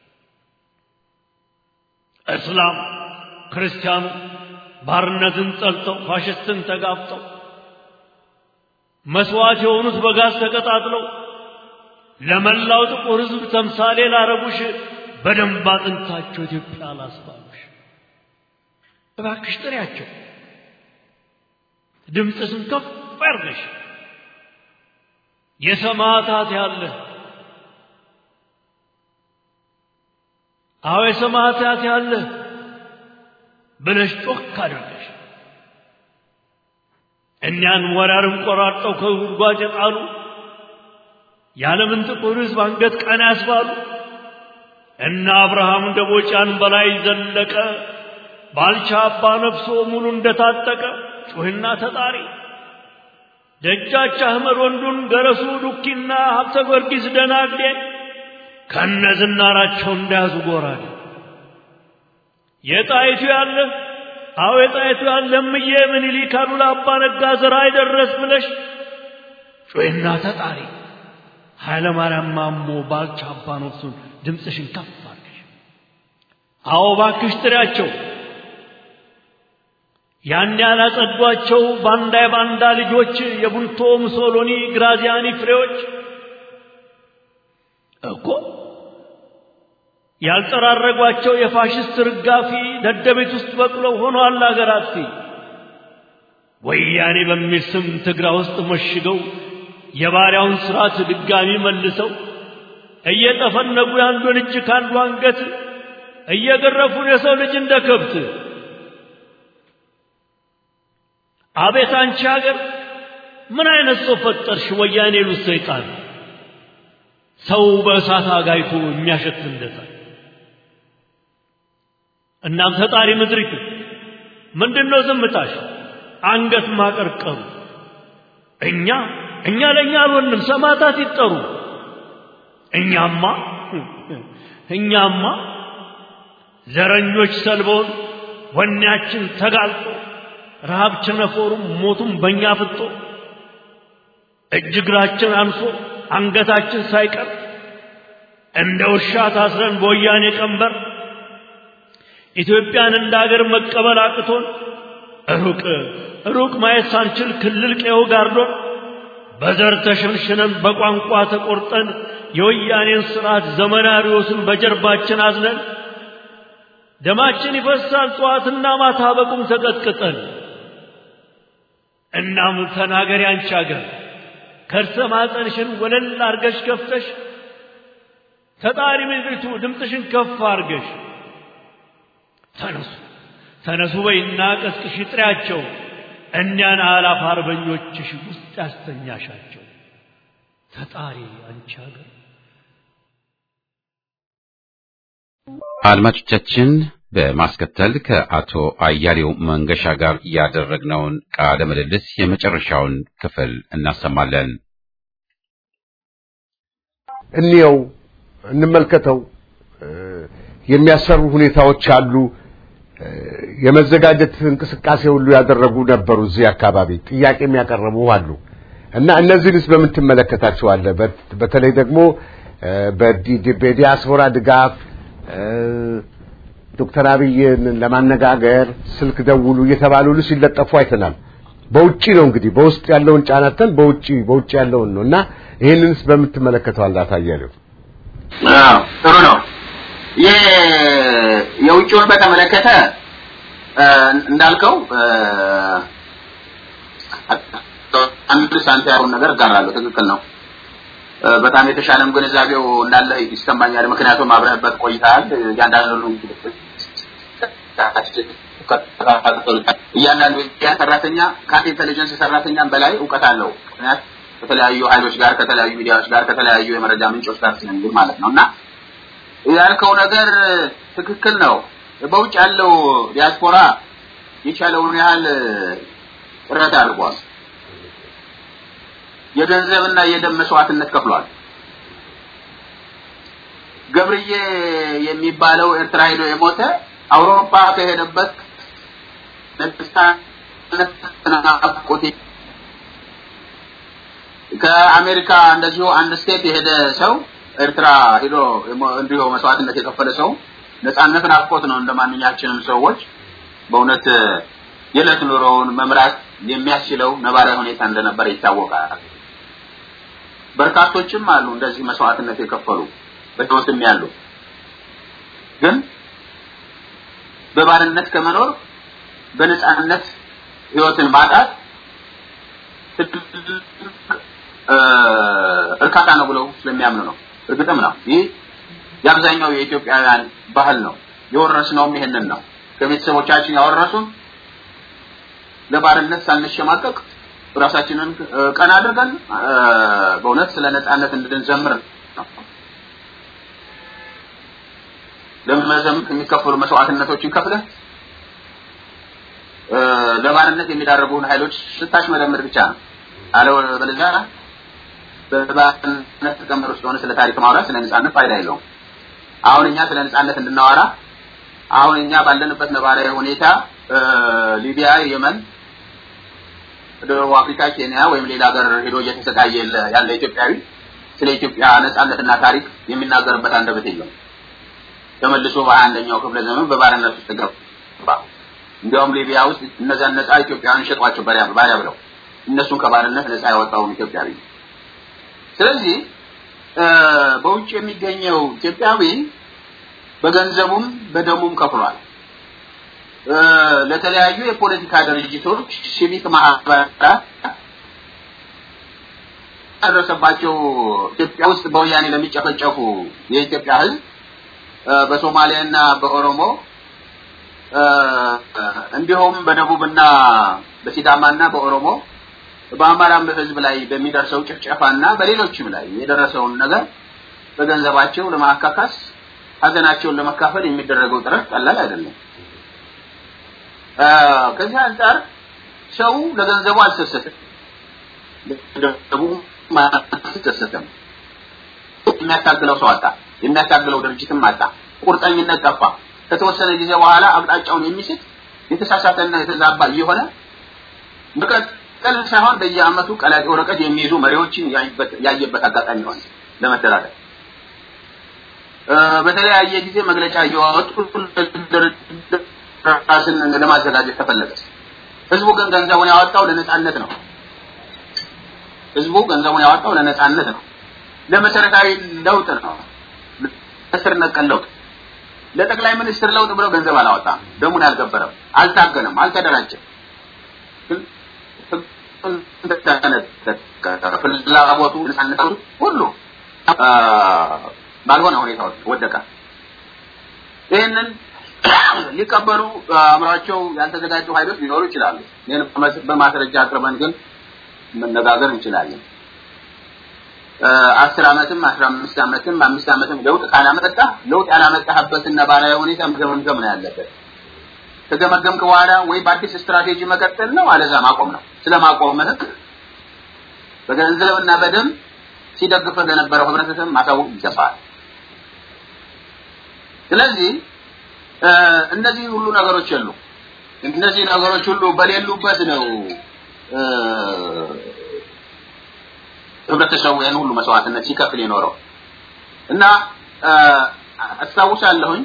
እስላም ክርስቲያኑ ባርነትን ጠልተው ፋሽስትን ተጋፍጠው መስዋዕት የሆኑት በጋዝ ተቀጣጥለው ለመላው ጥቁር ሕዝብ ተምሳሌ ላረጉሽ በደንብ አጥንታቸው ኢትዮጵያ ላስባሉሽ እባክሽ ጥሪያቸው፣ ድምፅሽን ከፍ አድርገሽ የሰማዕታት ያለ አዎ የሰማዕታት ያለ ብለሽ ጮክ አድርገሽ እኒያን ወራርም ቆራርጠው ከጉድጓድ የጣሉ የዓለምን ጥቁር ሕዝብ አንገት ቀና ያስባሉ እነ አብርሃም ደቦጫን በላይ ዘለቀ ባልቻ አባ ነፍሶ ሙሉ እንደታጠቀ ጩህና ተጣሪ ደጃች አህመድ ወንዱን ገረሱ ዱኪና ሀብተ ጊዮርጊስ ደናግዴ ከነ ዝናራቸው እንደያዙ ጎራዴ የጣይቱ ያለ አዎ የጣይቱ ያለ እምዬ ምኒልክ አሉላ አባ ነጋ ዘራ አይደረስ ብለሽ ጩህና ተጣሪ ኃይለ ማርያም ማሞ ባልቻ አባ ነፍሱን ድምፅሽን ከፍ አድርገሽ አዎ ባክሽ ጥሪያቸው ያን ያላጸዷቸው ባንዳ የባንዳ ልጆች የቡልቶ ሙሶሎኒ ግራዚያኒ ፍሬዎች እኮ ያልጠራረጓቸው የፋሽስት ርጋፊ ደደቤት ውስጥ በቅለው ሆነዋል አገር አጥፊ። ወያኔ በሚል ስም ትግራ ውስጥ መሽገው የባሪያውን ስርዓት ድጋሚ መልሰው እየጠፈነጉ የአንዱን እጅ ከአንዱ አንገት እየገረፉን የሰው ልጅ እንደ ከብት። አቤት አንቺ ሀገር ምን አይነት ሰው ፈጠርሽ? ወያኔ ሉት ሰይጣን ሰው በእሳት አጋይቶ የሚያሸት እንደታ እናም ፈጣሪ ምድሪቱ ምንድነው ዝምታሽ? አንገት ማቀርቀሩ እኛ እኛ ለእኛ አልሆንም፣ ሰማዕታት ይጠሩ። እኛማ እኛማ ዘረኞች ሰልበውን ወኔያችን ተጋልጦ ረሃብ ቸነፈሩም ሞቱም በእኛ ፍጦ እጅ እግራችን አንሶ አንገታችን ሳይቀር እንደ ውሻ ታስረን በወያኔ ቀንበር ኢትዮጵያን እንደ አገር መቀበል አቅቶን ሩቅ ሩቅ ማየት ሳንችል ክልል ቀዬው ጋርዶን በዘር ተሸንሽነን በቋንቋ ተቆርጠን የወያኔን ስርዓት ዘመናዊዎስን በጀርባችን አዝነን ደማችን ይፈሳል ጠዋትና ማታ በቁም ተቀጥቅጠን። እናም ተናገሪ አንቺ አገር ከርሰ ማፀንሽን ወለል አርገሽ ከፍተሽ ተጣሪ ምድሪቱ ድምፅሽን ከፍ አርገሽ ተነሱ ተነሱ በይና ቀስቅሽ ጥሪያቸው እኒያን አላፍ አርበኞችሽ ውስጥ ያስተኛሻቸው ተጣሪ አንቺ አገር አድማጮቻችን በማስከተል ከአቶ አያሌው መንገሻ ጋር ያደረግነውን ቃለ ምልልስ የመጨረሻውን ክፍል እናሰማለን። እንየው፣ እንመልከተው። የሚያሰሩ ሁኔታዎች አሉ። የመዘጋጀት እንቅስቃሴ ሁሉ ያደረጉ ነበሩ። እዚህ አካባቢ ጥያቄ የሚያቀርቡ አሉ እና እነዚህንስ በምን ትመለከታቸዋለህ? በተለይ ደግሞ በዲያስፖራ ድጋፍ ዶክተር አብይን ለማነጋገር ስልክ ደውሉ እየተባሉ ሁሉ ሲለጠፉ አይተናል። በውጪ ነው እንግዲህ በውስጥ ያለውን ጫናተን በውጪ በውጪ ያለውን ነው እና ይህንንስ በምትመለከተው አላታያለው? አዎ ጥሩ ነው። የውጭውን በተመለከተ እንዳልከው አንድ ሳንቲያሮን ነገር እጋራለሁ። ትክክል ነው። በጣም የተሻለም ግንዛቤው እንዳለ ይሰማኛል። ምክንያቱም አብረህበት ቆይተሃል። እያንዳንዱ እያንዳንዱ ሰራተኛ ከአንድ ኢንቴሊጀንስ ሰራተኛም በላይ እውቀት አለው። ምክንያት ከተለያዩ ኃይሎች ጋር ከተለያዩ ሚዲያዎች ጋር ከተለያዩ የመረጃ ምንጮች ጋር ስለሚል ማለት ነው እና ያልከው ነገር ትክክል ነው። በውጭ ያለው ዲያስፖራ የቻለውን ያህል ጥረት አድርጓል። የገንዘብና የደም መስዋዕትነት ከፍሏል። ገብርዬ የሚባለው ኤርትራ ሄዶ የሞተ አውሮፓ ከሄደበት ናፍቆት ከአሜሪካ እንደዚሁ አንድ ስቴት የሄደ ሰው ኤርትራ ሄዶ እንዲሁ መስዋዕትነት የከፈለ ሰው ነጻነት ናፍቆት ነው። እንደ ማንኛችንም ሰዎች በእውነት የዕለት ኑሮውን መምራት የሚያስችለው ነባራዊ ሁኔታ እንደነበረ ይታወቃል። በርካቶችም አሉ እንደዚህ መስዋዕትነት የከፈሉ በህይወትም ያሉ ግን በባርነት ከመኖር በነጻነት ህይወትን ማጣት እርካታ ነው ብለው ስለሚያምኑ ነው። እርግጥም ነው። ይህ የአብዛኛው የኢትዮጵያውያን ባህል ነው። የወረስነውም ይሄንን ነው። ከቤተሰቦቻችን ያወረሱን ለባርነት ሳንሸማቀቅ ራሳችንን ቀና አድርገን በእውነት ስለ ነጻነት እንድንዘምር ነው። ለመዘምት የሚከፈሉ መስዋዕትነቶችን ከፍለህ ለባርነት የሚዳረጉን ኃይሎች ስታሽመደምድ ብቻ ነው። አለበለዚያ በባርነት ተቀመጥ ውስጥ ሆነ ስለ ታሪክ ማውራት ስለ ነጻነት ፋይዳ የለውም። አሁን እኛ ስለ ነጻነት እንድናወራ አሁን እኛ ባለንበት ነባራዊ ሁኔታ ሊቢያ፣ የመን፣ ደቡብ አፍሪካ፣ ኬንያ ወይም ሌላ ሀገር ሄዶ እየተሰቃየ ያለ ኢትዮጵያዊ ስለ ኢትዮጵያ ነጻነትና ታሪክ የሚናገርበት አንደበት የለም። ተመልሶ በሀያ አንደኛው ክፍለ ዘመን በባርነት ውስጥ ገባ። እንዲያውም ሊቢያ ውስጥ እነዚያን ነጻ ኢትዮጵያውያን ሸጧቸው ባሪያ ብለው እነሱን ከባርነት ነጻ ያወጣውን ኢትዮጵያዊ። ስለዚህ በውጭ የሚገኘው ኢትዮጵያዊ በገንዘቡም በደሙም ከፍሏል። ለተለያዩ የፖለቲካ ድርጅቶች፣ ሲቪክ ማህበራት ደረሰባቸው ኢትዮጵያ ውስጥ በወያኔ ለሚጨፈጨፉ የኢትዮጵያ ሕዝብ በሶማሊያና በኦሮሞ እንዲሁም በደቡብና በሲዳማና በኦሮሞ በአማራም ሕዝብ ላይ በሚደርሰው ጭፍጨፋና በሌሎችም ላይ የደረሰውን ነገር በገንዘባቸው ለማካካስ ሀዘናቸውን ለመካፈል የሚደረገው ጥረት ቀላል አይደለም። ከዚህ አንጻር ሰው ለገንዘቡ አልሰሰትም፣ ለገንዘቡ አልተሰሰተም። የሚያታግለው ሰው አጣ፣ የሚያታግለው ድርጅትም አጣ፣ ቁርጠኝነት ጠፋ። ከተወሰነ ጊዜ በኋላ አቅጣጫውን የሚስት የተሳሳተና የተዛባ እየሆነ መቀጠል ሳይሆን በየዓመቱ ቀላቂ ወረቀት የሚይዙ መሪዎችን ያየበት አጋጣሚ ሆነ ለመደራደር በተለያየ ጊዜ መግለጫ እየወጡ ራስን ለማዘጋጀት ተፈለገ። ህዝቡ ግን ገንዘቡን ያወጣው ለነጻነት ነው። ህዝቡ ገንዘቡን ያወጣው ለነጻነት ነው፣ ለመሰረታዊ ለውጥ ነው፣ ለስር ነቀል ለውጥ። ለጠቅላይ ሚኒስትር ለውጥ ብለው ገንዘብ አላወጣም፣ ደሙን አልገበረም፣ አልታገነም፣ አልተደራጀም። ፍላጎቱ ነጻነቱ ሁሉ ባልሆነ ሁኔታ ወደቀ። ይህንን ሊቀበሉ አእምሯቸው ያልተዘጋጁ ኃይሎች ሊኖሩ ይችላሉ። ይህን በማስረጃ አቅርበን ግን መነጋገር እንችላለን። አስር ዓመትም አስራ አምስት ዓመትም አምስት ዓመትም ለውጥ ካላመጣ ለውጥ ያላመጣህበትን ነባራዊ ሁኔታ መገምገም ነው ያለበት። ከገመገምክ በኋላ ወይ በአዲስ ስትራቴጂ መቀጠል ነው፣ አለዛ ማቆም ነው። ስለ ማቆምህ በገንዘብና በደም ሲደግፍህ ለነበረው ህብረተሰብ ማሳወቅ ይገባል። ስለዚህ እነዚህ ሁሉ ነገሮች የሉ። እነዚህ ነገሮች ሁሉ በሌሉበት ነው ህብረተሰቡ ያን ሁሉ መስዋዕትነት ሲከፍል የኖረው እና አስታውሳለሁኝ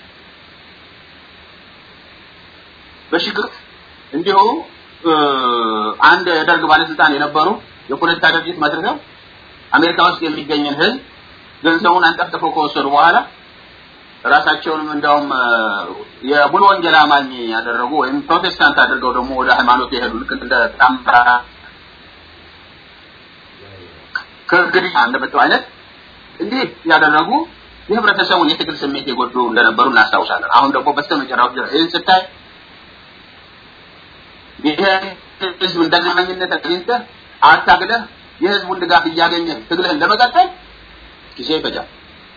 በሽግር እንዲሁ አንድ የደርግ ባለስልጣን የነበሩ የፖለቲካ ድርጅት መስርተው አሜሪካ ውስጥ የሚገኝን ህዝብ ገንዘቡን አንጠፍጥፈው ከወሰዱ በኋላ ራሳቸውንም እንደውም የሙሉ ወንጌል አማኝ ያደረጉ ወይም ፕሮቴስታንት አድርገው ደግሞ ወደ ሃይማኖት የሄዱ ልክ እንደ ታምራ ከእንግዲህ እንደመጣው አይነት እንዲህ ያደረጉ የህብረተሰቡን የትግል ስሜት የጎዱ እንደነበሩ እናስታውሳለን። አሁን ደግሞ በስተመጨረሻው ድረስ ይህን ስታይ ይሄ ህዝብ እንደማኝነት አግኝተህ አታግለህ የህዝቡን ድጋፍ እያገኘህ ትግልህን ለመቀጠል ጊዜ ይፈጃል።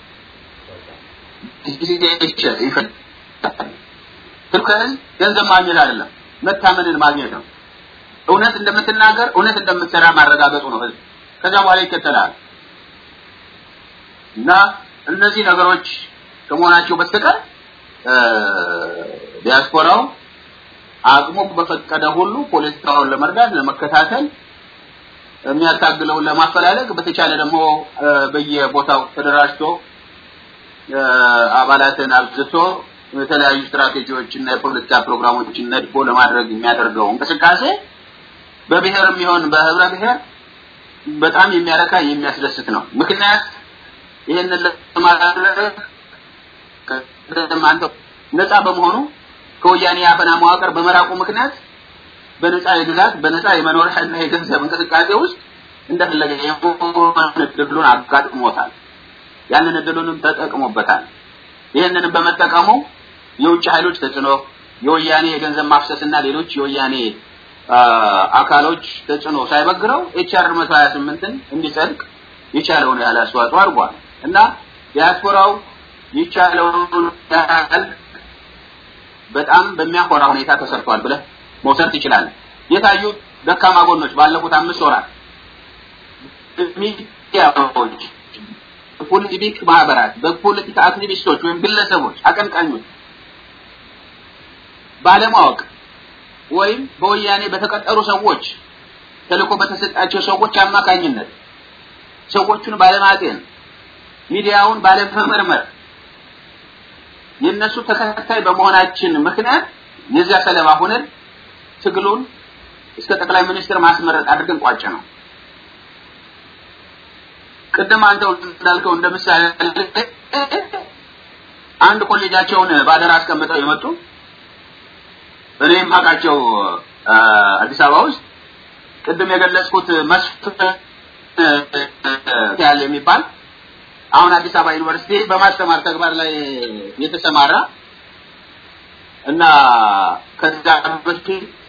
ጊዜ ይፈጃል። ትልከህን ገንዘብ ማግኘት አይደለም፣ መታመንን ማግኘት ነው። እውነት እንደምትናገር እውነት እንደምትሰራ ማረጋገጡ ነው ህዝብ። ከዛ በኋላ ይከተላል እና እነዚህ ነገሮች ከመሆናቸው በስተቀር ዲያስፖራው አቅሙ በፈቀደ ሁሉ ፖለቲካውን ለመርዳት ለመከታተል የሚያታግለውን ለማፈላለግ በተቻለ ደግሞ በየቦታው ተደራጅቶ አባላትን አብዝቶ የተለያዩ ስትራቴጂዎች እና የፖለቲካ ፕሮግራሞችን ነድፎ ለማድረግ የሚያደርገው እንቅስቃሴ በብሔርም ይሆን በህብረ ብሔር በጣም የሚያረካ የሚያስደስት ነው። ምክንያት ይህንን ለማድረግ አንተ ነፃ በመሆኑ ከወያኔ የአፈና መዋቅር በመራቁ ምክንያት በነፃ የግዛት በነፃ የመኖሪያና የገንዘብ እንቅስቃሴ ውስጥ እንደፈለገ የሆነ እድሉን አጋጥሞታል። ያንን እድሉንም ተጠቅሞበታል። ይህንንም በመጠቀሙ የውጭ ኃይሎች ተጽዕኖ፣ የወያኔ የገንዘብ ማፍሰስና ሌሎች የወያኔ አካሎች ተጽዕኖ ሳይበግረው ኤችአር 128ን እንዲጸድቅ የቻለውን ያህል አስተዋጽኦ አድርጓል እና ዲያስፖራው የቻለውን ያህል በጣም በሚያኮራ ሁኔታ ተሰርቷል ብለህ መውሰድ ትችላለህ። የታዩ ደካማ ጎኖች ባለፉት አምስት ወራት ሚዲያዎች፣ በፖለቲክ ማህበራት፣ በፖለቲካ አክቲቪስቶች ወይም ግለሰቦች፣ አቀንቃኞች ባለማወቅ ወይም በወያኔ በተቀጠሩ ሰዎች ተልእኮ በተሰጣቸው ሰዎች አማካኝነት ሰዎቹን ባለማጤን ሚዲያውን ባለመመርመር የነሱ ተከታይ በመሆናችን ምክንያት የዚያ ሰለባ ሆነን ትግሉን እስከ ጠቅላይ ሚኒስትር ማስመረጥ አድርገን ቋጭ ነው። ቅድም አንተው እንዳልከው እንደ ምሳሌ አንድ ኮሌጃቸውን ባደራ አስቀምጠው የመጡ እኔም አውቃቸው አዲስ አበባ ውስጥ ቅድም የገለጽኩት መስፍን ያለ የሚባል አሁን አዲስ አበባ ዩኒቨርሲቲ በማስተማር ተግባር ላይ የተሰማራ እና ከዛ በፊት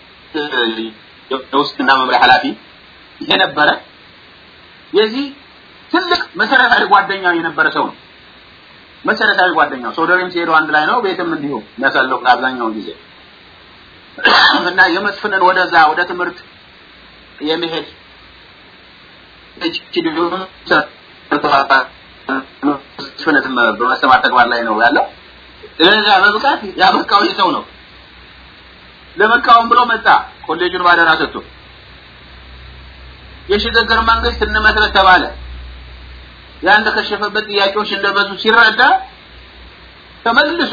የውስጥና መምሪያ ኃላፊ የነበረ የዚህ ትልቅ መሰረታዊ ጓደኛው የነበረ ሰው ነው። መሰረታዊ ጓደኛው ሶደሬም ሲሄዱ አንድ ላይ ነው፣ ቤትም እንዲሁ የሚያሳልፉት አብዛኛውን ጊዜ እና የመስፍንን ወደዛ ወደ ትምህርት የመሄድ መስፍነትም በማስተማር ተግባር ላይ ነው ያለው። ለዛ በብቃት ያበቃው ሰው ነው። ለመቃወም ብሎ መጣ። ኮሌጁን ባደራ ሰጥቶ የሽግግር መንግስት እንመስረት ተባለ። ያን ተከሸፈበት ጥያቄዎች እንደበዙ ሲረዳ ተመልሶ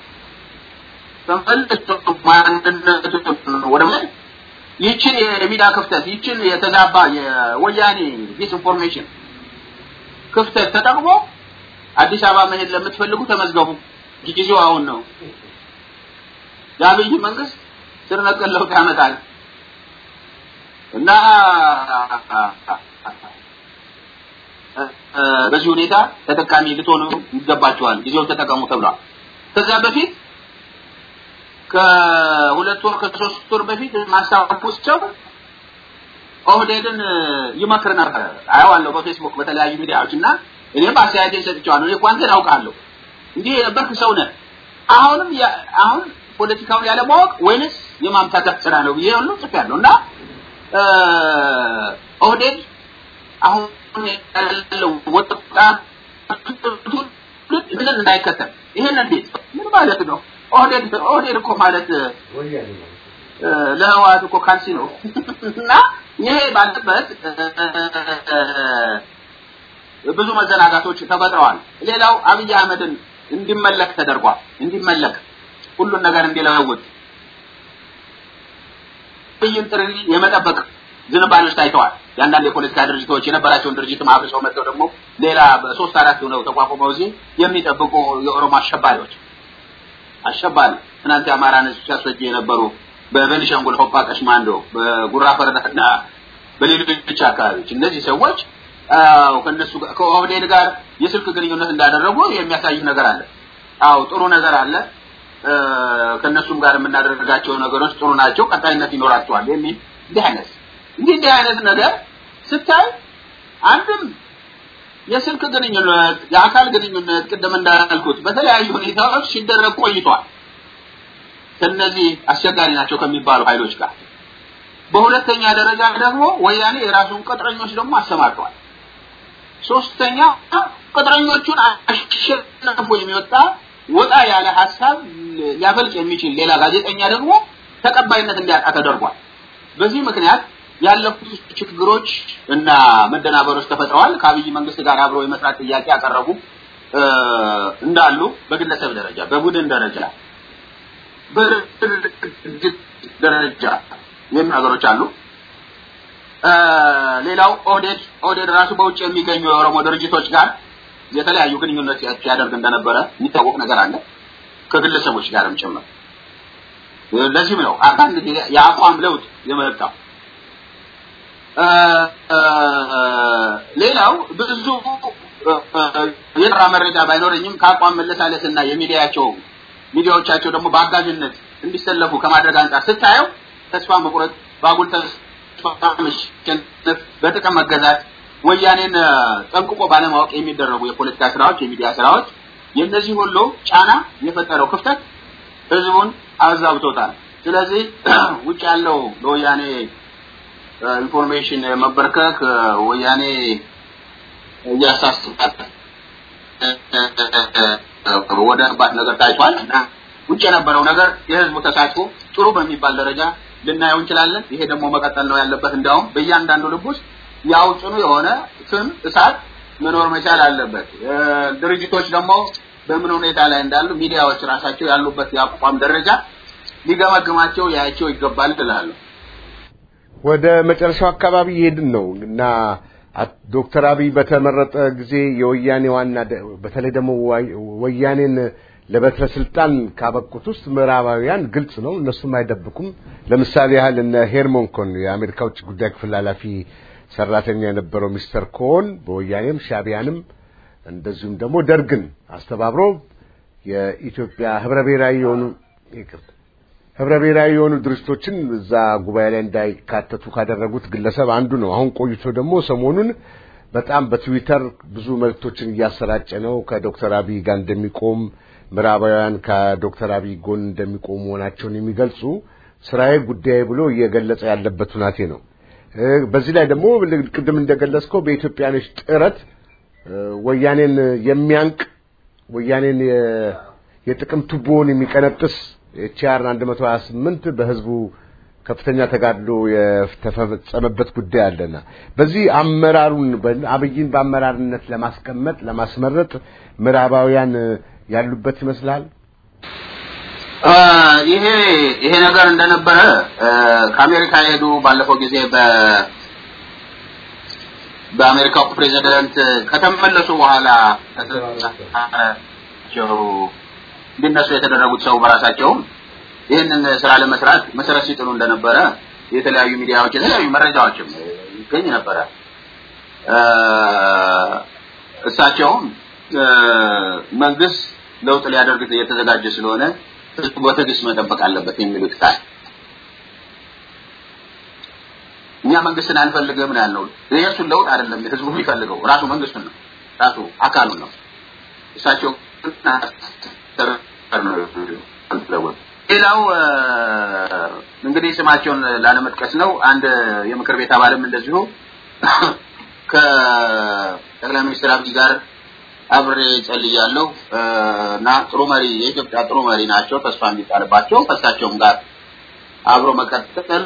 ተመልሶ ማንነቱን ወደ ይችን የሚዲያ ክፍተት ይችን የተዛባ የወያኔ ዲስኢንፎርሜሽን ክፍተት ተጠቅሞ አዲስ አበባ መሄድ ለምትፈልጉ ተመዝገቡ፣ ጊዜው አሁን ነው። የአብይ መንግስት ስር ነቀል ለውጥ ያመጣል እና በዚህ ሁኔታ ተጠቃሚ ልትሆኑ ይገባችኋል፣ ጊዜውን ተጠቀሙ ተብሏል። ከዛ በፊት ከሁለት ወር ከሶስት ወር በፊት ማስታወሻው ኦህዴድን ይመክር ነበር። አየዋለሁ በፌስቡክ በተለያዩ ሚዲያዎች እና እኔም አስተያየቴን ሰጥቼዋለሁ። እኔ እኮ አንተን አውቃለሁ እንዲህ የነበርክ ሰው ነህ። አሁንም አሁን ፖለቲካውን ያለማወቅ ወይንስ የማምታታት ስራ ነው ብዬ ሁሉ ጽፌያለሁ እና ኦህዴድ አሁን ያለው ወጣት ምን እንዳይከተል ይሄን እንዴት ምን ማለት ነው? ኦህዴድ ኦህዴድ እኮ ማለት ለህወሓት እኮ ካልሲ ነው እና ይሄ ባለበት ብዙ መዘናጋቶች ተፈጥረዋል። ሌላው አብይ አህመድን እንዲመለክ ተደርጓል። እንዲመለክ ሁሉን ነገር እንዲለውጥ አብይን ጥሪ የመጠበቅ ዝንባሌዎች ታይተዋል። የአንዳንድ የፖለቲካ ድርጅቶች የነበራቸውን ድርጅት አፍርሰው መጥተው ደግሞ ሌላ በሶስት አራት ሆነው ተቋቁመው እዚህ የሚጠብቁ የኦሮሞ አሸባሪዎች አሸባሪ ትናንት የአማራን ህዝብ ሲያስወጅ የነበሩ በቤኒሻንጉል ሆፓ ቀሽማንዶ፣ በጉራ ፈረዳና በሌሎች አካባቢዎች እነዚህ ሰዎች ከነሱ ከኦህዴድ ጋር የስልክ ግንኙነት እንዳደረጉ የሚያሳይ ነገር አለ። አዎ ጥሩ ነገር አለ። ከነሱም ጋር የምናደርጋቸው ነገሮች ጥሩ ናቸው፣ ቀጣይነት ይኖራቸዋል የሚል እንዲህ አይነት እንዲህ እንዲህ አይነት ነገር ስታይ አንድም የስልክ ግንኙነት የአካል ግንኙነት ቅድም እንዳልኩት በተለያዩ ሁኔታዎች ሲደረግ ቆይቷል። ከነዚህ አስቸጋሪ ናቸው ከሚባሉ ኃይሎች ጋር። በሁለተኛ ደረጃ ደግሞ ወያኔ የራሱን ቅጥረኞች ደግሞ አሰማርተዋል። ሶስተኛ ቅጥረኞቹን አሸንፎ የሚወጣ ወጣ ያለ ሀሳብ ሊያፈልቅ የሚችል ሌላ ጋዜጠኛ ደግሞ ተቀባይነት እንዲያጣ ተደርጓል። በዚህ ምክንያት ያለፉት ችግሮች እና መደናበሮች ተፈጥረዋል። ከአብይ መንግስት ጋር አብሮ የመስራት ጥያቄ ያቀረቡ እንዳሉ በግለሰብ ደረጃ፣ በቡድን ደረጃ፣ በድርጅት ደረጃ የሚሉ ነገሮች አሉ። ሌላው ኦህዴድ ኦህዴድ ራሱ በውጭ የሚገኙ የኦሮሞ ድርጅቶች ጋር የተለያዩ ግንኙነት ያደርግ እንደነበረ የሚታወቅ ነገር አለ፣ ከግለሰቦች ጋርም ጭምር። ለዚህም ነው አንዳንድ ጊዜ የአቋም ለውጥ የመጣው። ሌላው ብዙ የጠራ መረጃ ባይኖረኝም ከአቋም መለሳለስና የሚዲያቸው ሚዲያዎቻቸው ደግሞ በአጋዥነት እንዲሰለፉ ከማድረግ አንጻር ስታየው ተስፋ መቁረጥ፣ ባጉል ተስፋ መሸነፍ፣ በጥቅም መገዛት፣ ወያኔን ጠንቅቆ ባለማወቅ የሚደረጉ የፖለቲካ ስራዎች፣ የሚዲያ ስራዎች የእነዚህ ሁሉ ጫና የፈጠረው ክፍተት ህዝቡን አዛብቶታል። ስለዚህ ውጭ ያለው ለወያኔ ኢንፎርሜሽን መበርከክ ወያኔ እያሳስባት ወደ ባት ነገር ታይቷል እና ውጭ የነበረው ነገር የህዝቡ ተሳትፎ ጥሩ በሚባል ደረጃ ልናየው እንችላለን። ይሄ ደግሞ መቀጠል ነው ያለበት። እንዲያውም በእያንዳንዱ ልብ ውስጥ ያው ጽኑ የሆነ ስም እሳት መኖር መቻል አለበት። ድርጅቶች ደግሞ በምን ሁኔታ ላይ እንዳሉ ሚዲያዎች ራሳቸው ያሉበት የአቋም ደረጃ ሊገመግማቸው ያያቸው ይገባል እላለሁ። ወደ መጨረሻው አካባቢ ይሄድን ነው እና ዶክተር አብይ በተመረጠ ጊዜ የወያኔ ዋና በተለይ ደግሞ ወያኔን ለበትረ ስልጣን ካበቁት ውስጥ ምዕራባውያን ግልጽ ነው፣ እነሱም አይደብቁም። ለምሳሌ ያህል እነ ሄርሞን ኮን የአሜሪካ ውጭ ጉዳይ ክፍል ኃላፊ ሰራተኛ የነበረው ሚስተር ኮን በወያኔም ሻቢያንም እንደዚሁም ደግሞ ደርግን አስተባብሮ የኢትዮጵያ ህብረ ብሔራዊ የሆኑ ይቅርታ ህብረ ብሔራዊ የሆኑ ድርጅቶችን እዛ ጉባኤ ላይ እንዳይካተቱ ካደረጉት ግለሰብ አንዱ ነው። አሁን ቆይቶ ደግሞ ሰሞኑን በጣም በትዊተር ብዙ መልእክቶችን እያሰራጨ ነው። ከዶክተር አብይ ጋር እንደሚቆም ምዕራባውያን ከዶክተር አብይ ጎን እንደሚቆሙ መሆናቸውን የሚገልጹ ስራዬ ጉዳይ ብሎ እየገለጸ ያለበት ሁናቴ ነው። በዚህ ላይ ደግሞ ቅድም እንደገለጽከው በኢትዮጵያኖች ጥረት ወያኔን የሚያንቅ ወያኔን የጥቅም ቱቦውን የሚቀነጥስ ኤችአር 128 በህዝቡ ከፍተኛ ተጋድሎ የተፈጸመበት ጉዳይ አለና በዚህ አመራሩን አብይን በአመራርነት ለማስቀመጥ ለማስመረጥ ምዕራባውያን ያሉበት ይመስላል። ይሄ ይሄ ነገር እንደነበረ ከአሜሪካ የሄዱ ባለፈው ጊዜ በ በአሜሪካው ፕሬዚደንት ከተመለሱ በኋላ እንዲነሱ የተደረጉት ሰው በራሳቸውም ይህንን ስራ ለመስራት መሰረት ሲጥሉ እንደነበረ የተለያዩ ሚዲያዎች የተለያዩ መረጃዎችም ይገኝ ነበረ። እሳቸውም መንግስት ለውጥ ሊያደርግ የተዘጋጀ ስለሆነ ህዝቡ በትዕግስት መጠበቅ አለበት የሚሉት ቃል እኛ መንግስትን አንፈልግም ነው ያልነው። የእሱን ለውጥ አይደለም ህዝቡ የሚፈልገው ራሱ መንግስቱን ነው፣ ራሱ አካሉን ነው። እሳቸው ሌላው እንግዲህ ስማቸውን ላለመጥቀስ ነው። አንድ የምክር ቤት አባልም እንደዚሁ ከጠቅላይ ሚኒስትር አብይ ጋር አብሬ ጸልያለሁ እና ጥሩ መሪ የኢትዮጵያ ጥሩ መሪ ናቸው፣ ተስፋ የሚጣልባቸው ከእሳቸውም ጋር አብሮ መቀጠል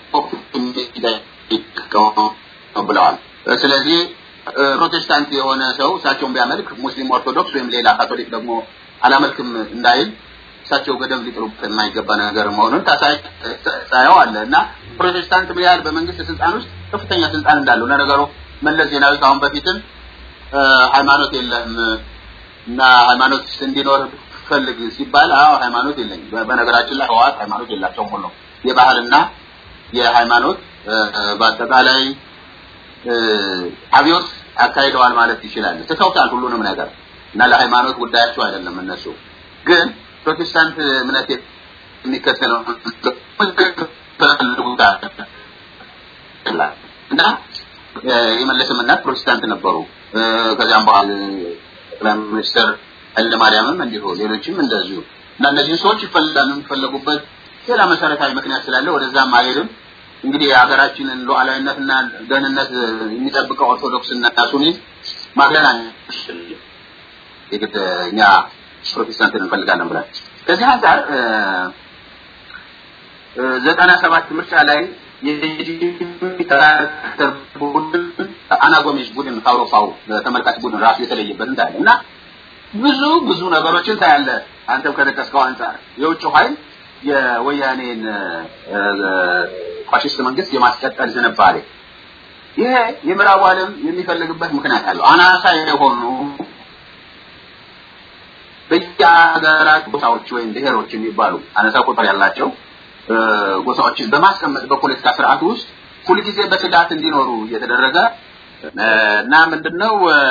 ብለዋል። ስለዚህ ፕሮቴስታንት የሆነ ሰው እሳቸውን ቢያመልክ ሙስሊም ኦርቶዶክስ ወይም ሌላ ካቶሊክ ደግሞ አላመልክም እንዳይል እሳቸው ገደብ ሊጥሉበት የማይገባ ነገር መሆኑን ታሳየው አለ እና ፕሮቴስታንት ምን ያህል በመንግስት ስልጣን ውስጥ ከፍተኛ ስልጣን እንዳለው ለነገሩ መለስ ዜናዊ ከአሁን በፊትም ሃይማኖት የለም እና ሃይማኖት እንዲኖር ፈልግ ሲባል አዎ ሃይማኖት የለኝም። በነገራችን ላይ ህወሓት ሃይማኖት የላቸውም ሁሉ የባህልና የሃይማኖት በአጠቃላይ አብዮት አካሂደዋል ማለት ይችላል። ትተውታል ሁሉንም ነገር እና ለሃይማኖት ጉዳያቸው አይደለም እነሱ ግን ፕሮቴስታንት እምነት የሚከተለው እና የመለስም እናት ፕሮቴስታንት ነበሩ። ከዚያም በኋላ ጠቅላይ ሚኒስትር ኃይለማርያምም እንዲሁ ሌሎችም እንደዚሁ እና እነዚህን ሰዎች ይፈልጋሉ። የሚፈለጉበት ሌላ መሰረታዊ ምክንያት ስላለ ወደዛም አይሄድም። እንግዲህ የሀገራችንን ሉዓላዊነትና ደህንነት የሚጠብቀው ኦርቶዶክስ እና ሱኒ ማግለል የግድ እኛ ፕሮቴስታንትን እንፈልጋለን ብለን ከዚህ አንጻር ዘጠና ሰባት ምርጫ ላይ የሚከራከር ቡድን አናጎሜሽ ቡድን ከአውሮፓው ተመልካች ቡድን ራሱ የተለየበት እንዳለ እና ብዙ ብዙ ነገሮችን ታያለ። አንተም ከጠቀስከው አንጻር የውጭ ኃይል የወያኔን ፋሽስት መንግስት የማስቀጠል ዝንባሌ ይሄ የምዕራቡ ዓለም የሚፈልግበት ምክንያት አለው። አናሳ የሆኑ በየሀገራት ጎሳዎች ወይም ብሔሮች የሚባሉ አነሳ ቁጥር ያላቸው ጎሳዎችን በማስቀመጥ በፖለቲካ ስርዓት ውስጥ ሁልጊዜ በስጋት እንዲኖሩ እየተደረገ እና ምንድነው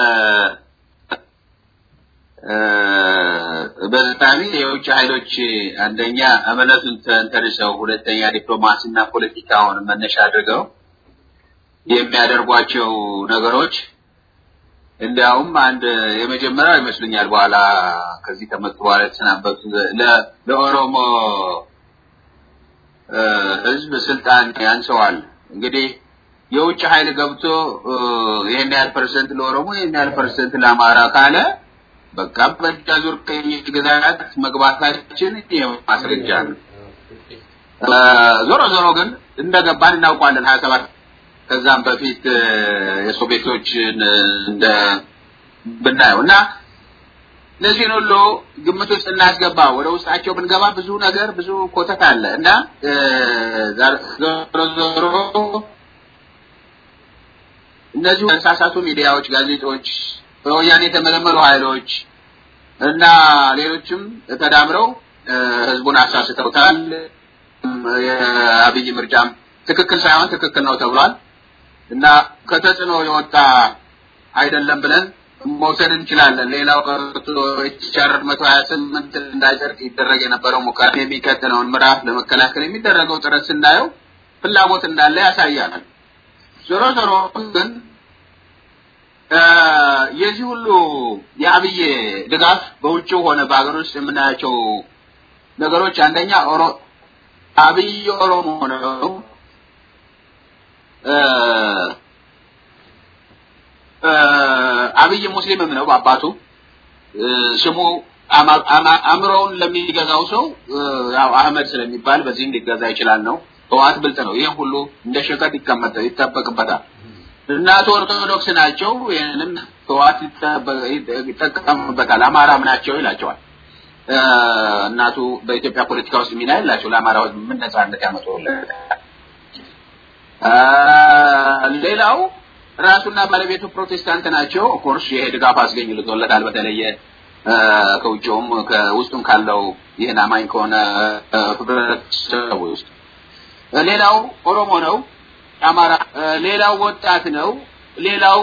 በዛሚ የውጭ ኃይሎች አንደኛ እምነቱን ተንተርሰው፣ ሁለተኛ ዲፕሎማሲና ፖለቲካውን መነሻ አድርገው የሚያደርጓቸው ነገሮች እንዲያውም አንድ የመጀመሪያው ይመስሉኛል። በኋላ ከዚህ ከመጡ በኋላ የተሰናበቱ ለኦሮሞ ህዝብ ስልጣን ያንሰዋል። እንግዲህ የውጭ ኃይል ገብቶ ይሄን ያህል ፐርሰንት ለኦሮሞ ይሄን ያህል ፐርሰንት ለአማራ ካለ በቃ በእጅ አዙር ቅኝ ግዛት መግባታችን ማስረጃ ነው። ዞሮ ዞሮ ግን እንደገባን እናውቋለን ሀያ ሰባት ከዛም በፊት የሶቪየቶችን እንደ ብናየው እና እነዚህን ሁሉ ግምት ውስጥ እናስገባ። ወደ ውስጣቸው ብንገባ ብዙ ነገር ብዙ ኮተት አለ እና ዞሮ ዞሮ እነዚሁ ተሳሳቱ ሚዲያዎች፣ ጋዜጦች፣ በወያኔ የተመለመሉ ኃይሎች እና ሌሎችም ተዳምረው ህዝቡን አሳስተውታል። የአብይ ምርጫም ትክክል ሳይሆን ትክክል ነው ተብሏል እና ከተጽዕኖ የወጣ አይደለም ብለን መውሰድ እንችላለን። ሌላው ቀርቶ ኤችአር መቶ ሀያ ስምንት እንዳይጸድቅ ይደረግ የነበረው ሙከራ የሚቀጥለውን ምዕራፍ ለመከላከል የሚደረገው ጥረት ስናየው ፍላጎት እንዳለ ያሳያል። ዞሮ ዞሮ ግን የዚህ ሁሉ የአብይ ድጋፍ በውጭው ሆነ በሀገር ውስጥ የምናያቸው ነገሮች አንደኛ ኦሮ አብይ ኦሮሞ ነው። አብይ ሙስሊምም ነው በአባቱ ስሙ አእምሮውን ለሚገዛው ሰው ያው አህመድ ስለሚባል በዚህም ሊገዛ ይችላል ነው። ህወሓት ብልጥ ነው። ይህም ሁሉ እንደ ሸቀጥ ይቀመጠ ይጠበቅበታል። እናቱ ኦርቶዶክስ ናቸው። ይህንም ህወሓት ይጠቀምበታል። አማራም ናቸው ይላቸዋል። እናቱ በኢትዮጵያ ፖለቲካ ውስጥ ሚና የላቸው። ለአማራ ህዝብ ምን ነጻነት ያመጡለታል? ሌላው ራሱና ባለቤቱ ፕሮቴስታንት ናቸው። ኦፍኮርስ ይሄ ድጋፍ አስገኝልቶለታል። በተለየ ከውጭውም ከውስጡም ካለው ይህን አማኝ ከሆነ ህብረተሰብ ውስጥ ሌላው ኦሮሞ ነው። አማራ ሌላው ወጣት ነው። ሌላው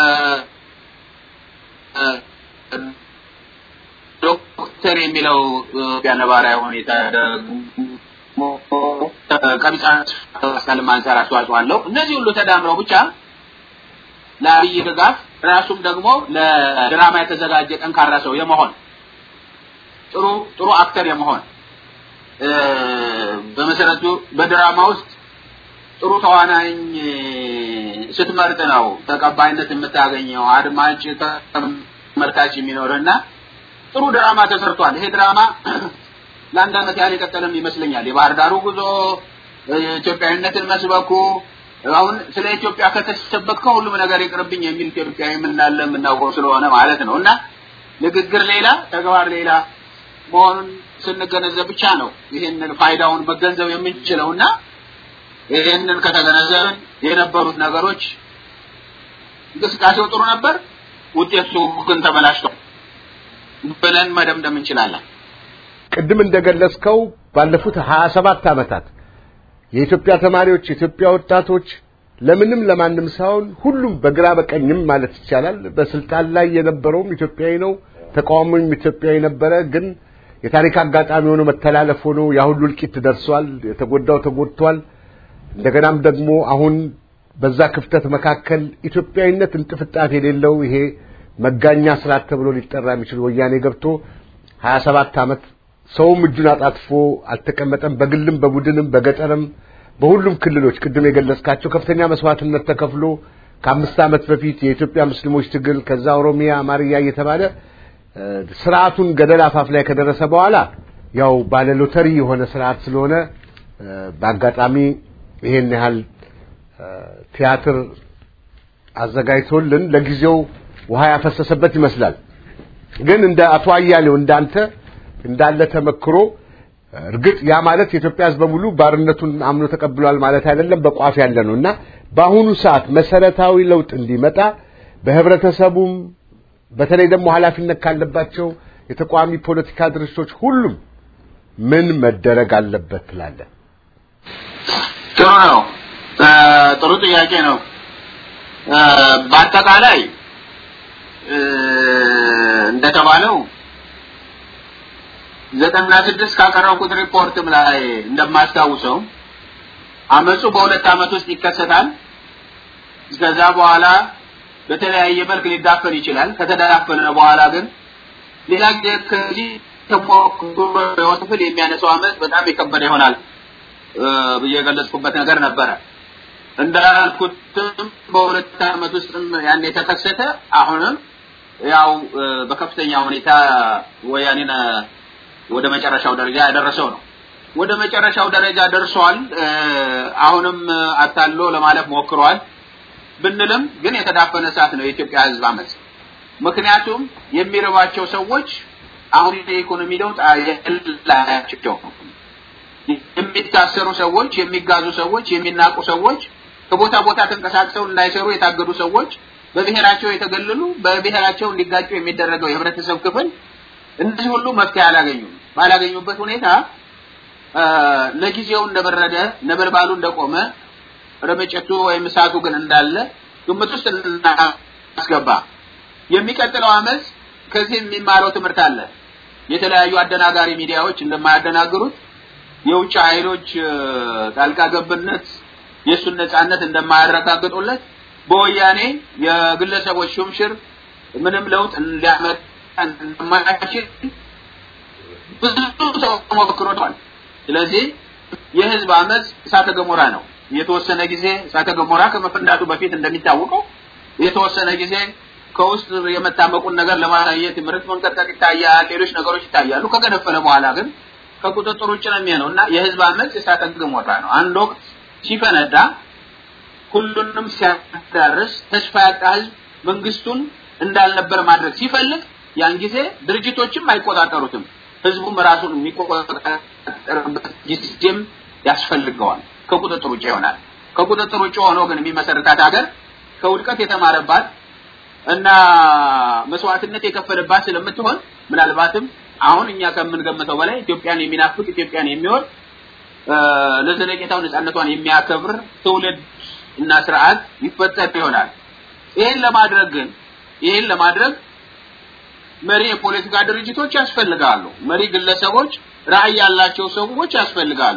ዶክተር የሚለው ነባራዊ ሁኔታ ደግሞ ቀቢጻ ማስካልም አንጻር አስተዋጽኦ አለው። እነዚህ ሁሉ ተዳምረው ብቻ ለአብይ ድጋፍ ራሱም ደግሞ ለድራማ የተዘጋጀ ጠንካራ ሰው የመሆን ጥሩ ጥሩ አክተር የመሆን በመሰረቱ በድራማ ውስጥ ጥሩ ተዋናኝ ስትመርጥ ነው ተቀባይነት የምታገኘው አድማጭ ተመልካች የሚኖርና ጥሩ ድራማ ተሰርቷል። ይሄ ድራማ ለአንድ ዓመት ያህል የቀጠለም ይመስለኛል። የባህር ዳሩ ጉዞ፣ ኢትዮጵያዊነትን መስበኩ አሁን ስለ ኢትዮጵያ ከተሰበከው ሁሉም ነገር ይቅርብኝ የሚል ኢትዮጵያዊ እንዳለ የምናውቀው ስለሆነ ማለት ነው እና ንግግር ሌላ ተግባር ሌላ መሆኑን ስንገነዘብ ብቻ ነው ይህንን ፋይዳውን መገንዘብ የምንችለው እና ይህንን ከተገነዘብን የነበሩት ነገሮች እንቅስቃሴው ጥሩ ነበር፣ ውጤቱ ግን ተበላሽቷል ብለን መደምደም እንችላለን። ቅድም እንደገለጽከው ባለፉት ሀያ ሰባት ዓመታት የኢትዮጵያ ተማሪዎች፣ የኢትዮጵያ ወጣቶች ለምንም ለማንም ሳይሆን ሁሉም በግራ በቀኝም ማለት ይቻላል በስልጣን ላይ የነበረውም ኢትዮጵያዊ ነው፣ ተቃዋሚውም ኢትዮጵያዊ ነበረ። ግን የታሪክ አጋጣሚ ሆኖ መተላለፍ ሆኖ ያ ሁሉ እልቂት ደርሷል። የተጎዳው ተጎድቷል። እንደገናም ደግሞ አሁን በዛ ክፍተት መካከል ኢትዮጵያዊነት እንጥፍጣት የሌለው ይሄ መጋኛ ስርዓት ተብሎ ሊጠራ የሚችል ወያኔ ገብቶ 27 ዓመት ሰውም እጁን አጣጥፎ አልተቀመጠም። በግልም በቡድንም በገጠርም በሁሉም ክልሎች ቅድም የገለጽካቸው ከፍተኛ መስዋዕትነት ተከፍሎ ከአምስት ዓመት በፊት የኢትዮጵያ ሙስሊሞች ትግል ከዛ ኦሮሚያ አማርያ እየተባለ ስርዓቱን ገደል አፋፍ ላይ ከደረሰ በኋላ ያው ባለ ሎተሪ የሆነ ስርዓት ስለሆነ በአጋጣሚ ይሄን ያህል ቲያትር አዘጋጅቶልን ለጊዜው ውሃ ያፈሰሰበት ይመስላል። ግን እንደ አቶ አያሌው እንዳንተ እንዳለ ተመክሮ እርግጥ ያ ማለት የኢትዮጵያ ሕዝብ በሙሉ ባርነቱን አምኖ ተቀብሏል ማለት አይደለም፣ በቋፍ ያለ ነው እና በአሁኑ ሰዓት መሰረታዊ ለውጥ እንዲመጣ በህብረተሰቡም በተለይ ደግሞ ኃላፊነት ካለባቸው የተቃዋሚ ፖለቲካ ድርጅቶች ሁሉም ምን መደረግ አለበት ትላለህ? ጥሩ ነው። ጥሩ ጥያቄ ነው። በአጠቃላይ እንደተባለው ዘጠና ስድስት ካቀረብኩት ሪፖርትም ላይ እንደማስታውሰው አመፁ በሁለት ዓመት ውስጥ ይከሰታል። ከዛ በኋላ በተለያየ መልክ ሊዳፈን ይችላል። ከተዳፈነ በኋላ ግን ሌላ ጊዜ ከዚህ ተሞክሮ ክፍል የሚያነሳው አመፅ በጣም የከበደ ይሆናል ብዬ የገለጽኩበት ነገር ነበረ። እንዳልኩትም በሁለት ዓመት ውስጥም ያን የተከሰተ አሁንም ያው በከፍተኛ ሁኔታ ወያኔን ወደ መጨረሻው ደረጃ ያደረሰው ነው። ወደ መጨረሻው ደረጃ ደርሷል። አሁንም አታሎ ለማለፍ ሞክሯል ብንልም ግን የተዳፈነ እሳት ነው የኢትዮጵያ ሕዝብ አመፅ። ምክንያቱም የሚረባቸው ሰዎች አሁን የኢኮኖሚ ለውጥ የላቸው የሚታሰሩ ሰዎች፣ የሚጋዙ ሰዎች፣ የሚናቁ ሰዎች፣ ከቦታ ቦታ ተንቀሳቅሰው እንዳይሰሩ የታገዱ ሰዎች፣ በብሔራቸው የተገለሉ፣ በብሔራቸው እንዲጋጩ የሚደረገው የህብረተሰብ ክፍል እነዚህ ሁሉ መፍትሄ አላገኙም። ባላገኙበት ሁኔታ ለጊዜው እንደበረደ ነበልባሉ እንደቆመ ረመጨቱ ወይም እሳቱ ግን እንዳለ ግምት ውስጥ እናስገባ። የሚቀጥለው አመፅ ከዚህ የሚማረው ትምህርት አለ። የተለያዩ አደናጋሪ ሚዲያዎች እንደማያደናግሩት የውጭ ኃይሎች ጣልቃ ገብነት የእሱን ነጻነት እንደማያረጋግጡለት በወያኔ የግለሰቦች ሹምሽር ምንም ለውጥ ሊያመጣ እንደማይችል ብዙ ሰው ሞክሮታል። ስለዚህ የህዝብ አመፅ እሳተ ገሞራ ነው። የተወሰነ ጊዜ እሳተ ገሞራ ከመፈንዳቱ በፊት እንደሚታወቀው የተወሰነ ጊዜ ከውስጥ የመታመቁን ነገር ለማሳየት ምርት መንቀጥቀጥ ይታያል፣ ሌሎች ነገሮች ይታያሉ። ከገነፈለ በኋላ ግን ከቁጥጥር ውጭ ነው የሚሆነው እና የህዝብ አመፅ እሳተ ገሞራ ነው። አንድ ወቅት ሲፈነዳ ሁሉንም ሲያዳርስ ተስፋ ያጣ ህዝብ መንግስቱን እንዳልነበር ማድረግ ሲፈልግ ያን ጊዜ ድርጅቶችም አይቆጣጠሩትም። ህዝቡም ራሱን የሚቆጣጠርበት ጊዜም ያስፈልገዋል። ከቁጥጥር ውጭ ይሆናል። ከቁጥጥር ውጭ ሆኖ ግን የሚመሰርታት ሀገር ከውድቀት የተማረባት እና መስዋዕትነት የከፈለባት ስለምትሆን ምናልባትም አሁን እኛ ከምንገምተው በላይ ኢትዮጵያን የሚናፍቅ ኢትዮጵያን የሚወድ ለዘለቄታው ነጻነቷን የሚያከብር ትውልድ እና ስርዓት ይፈጠር ይሆናል። ይሄን ለማድረግ ግን ይሄን ለማድረግ መሪ የፖለቲካ ድርጅቶች ያስፈልጋሉ። መሪ ግለሰቦች፣ ራዕይ ያላቸው ሰዎች ያስፈልጋሉ።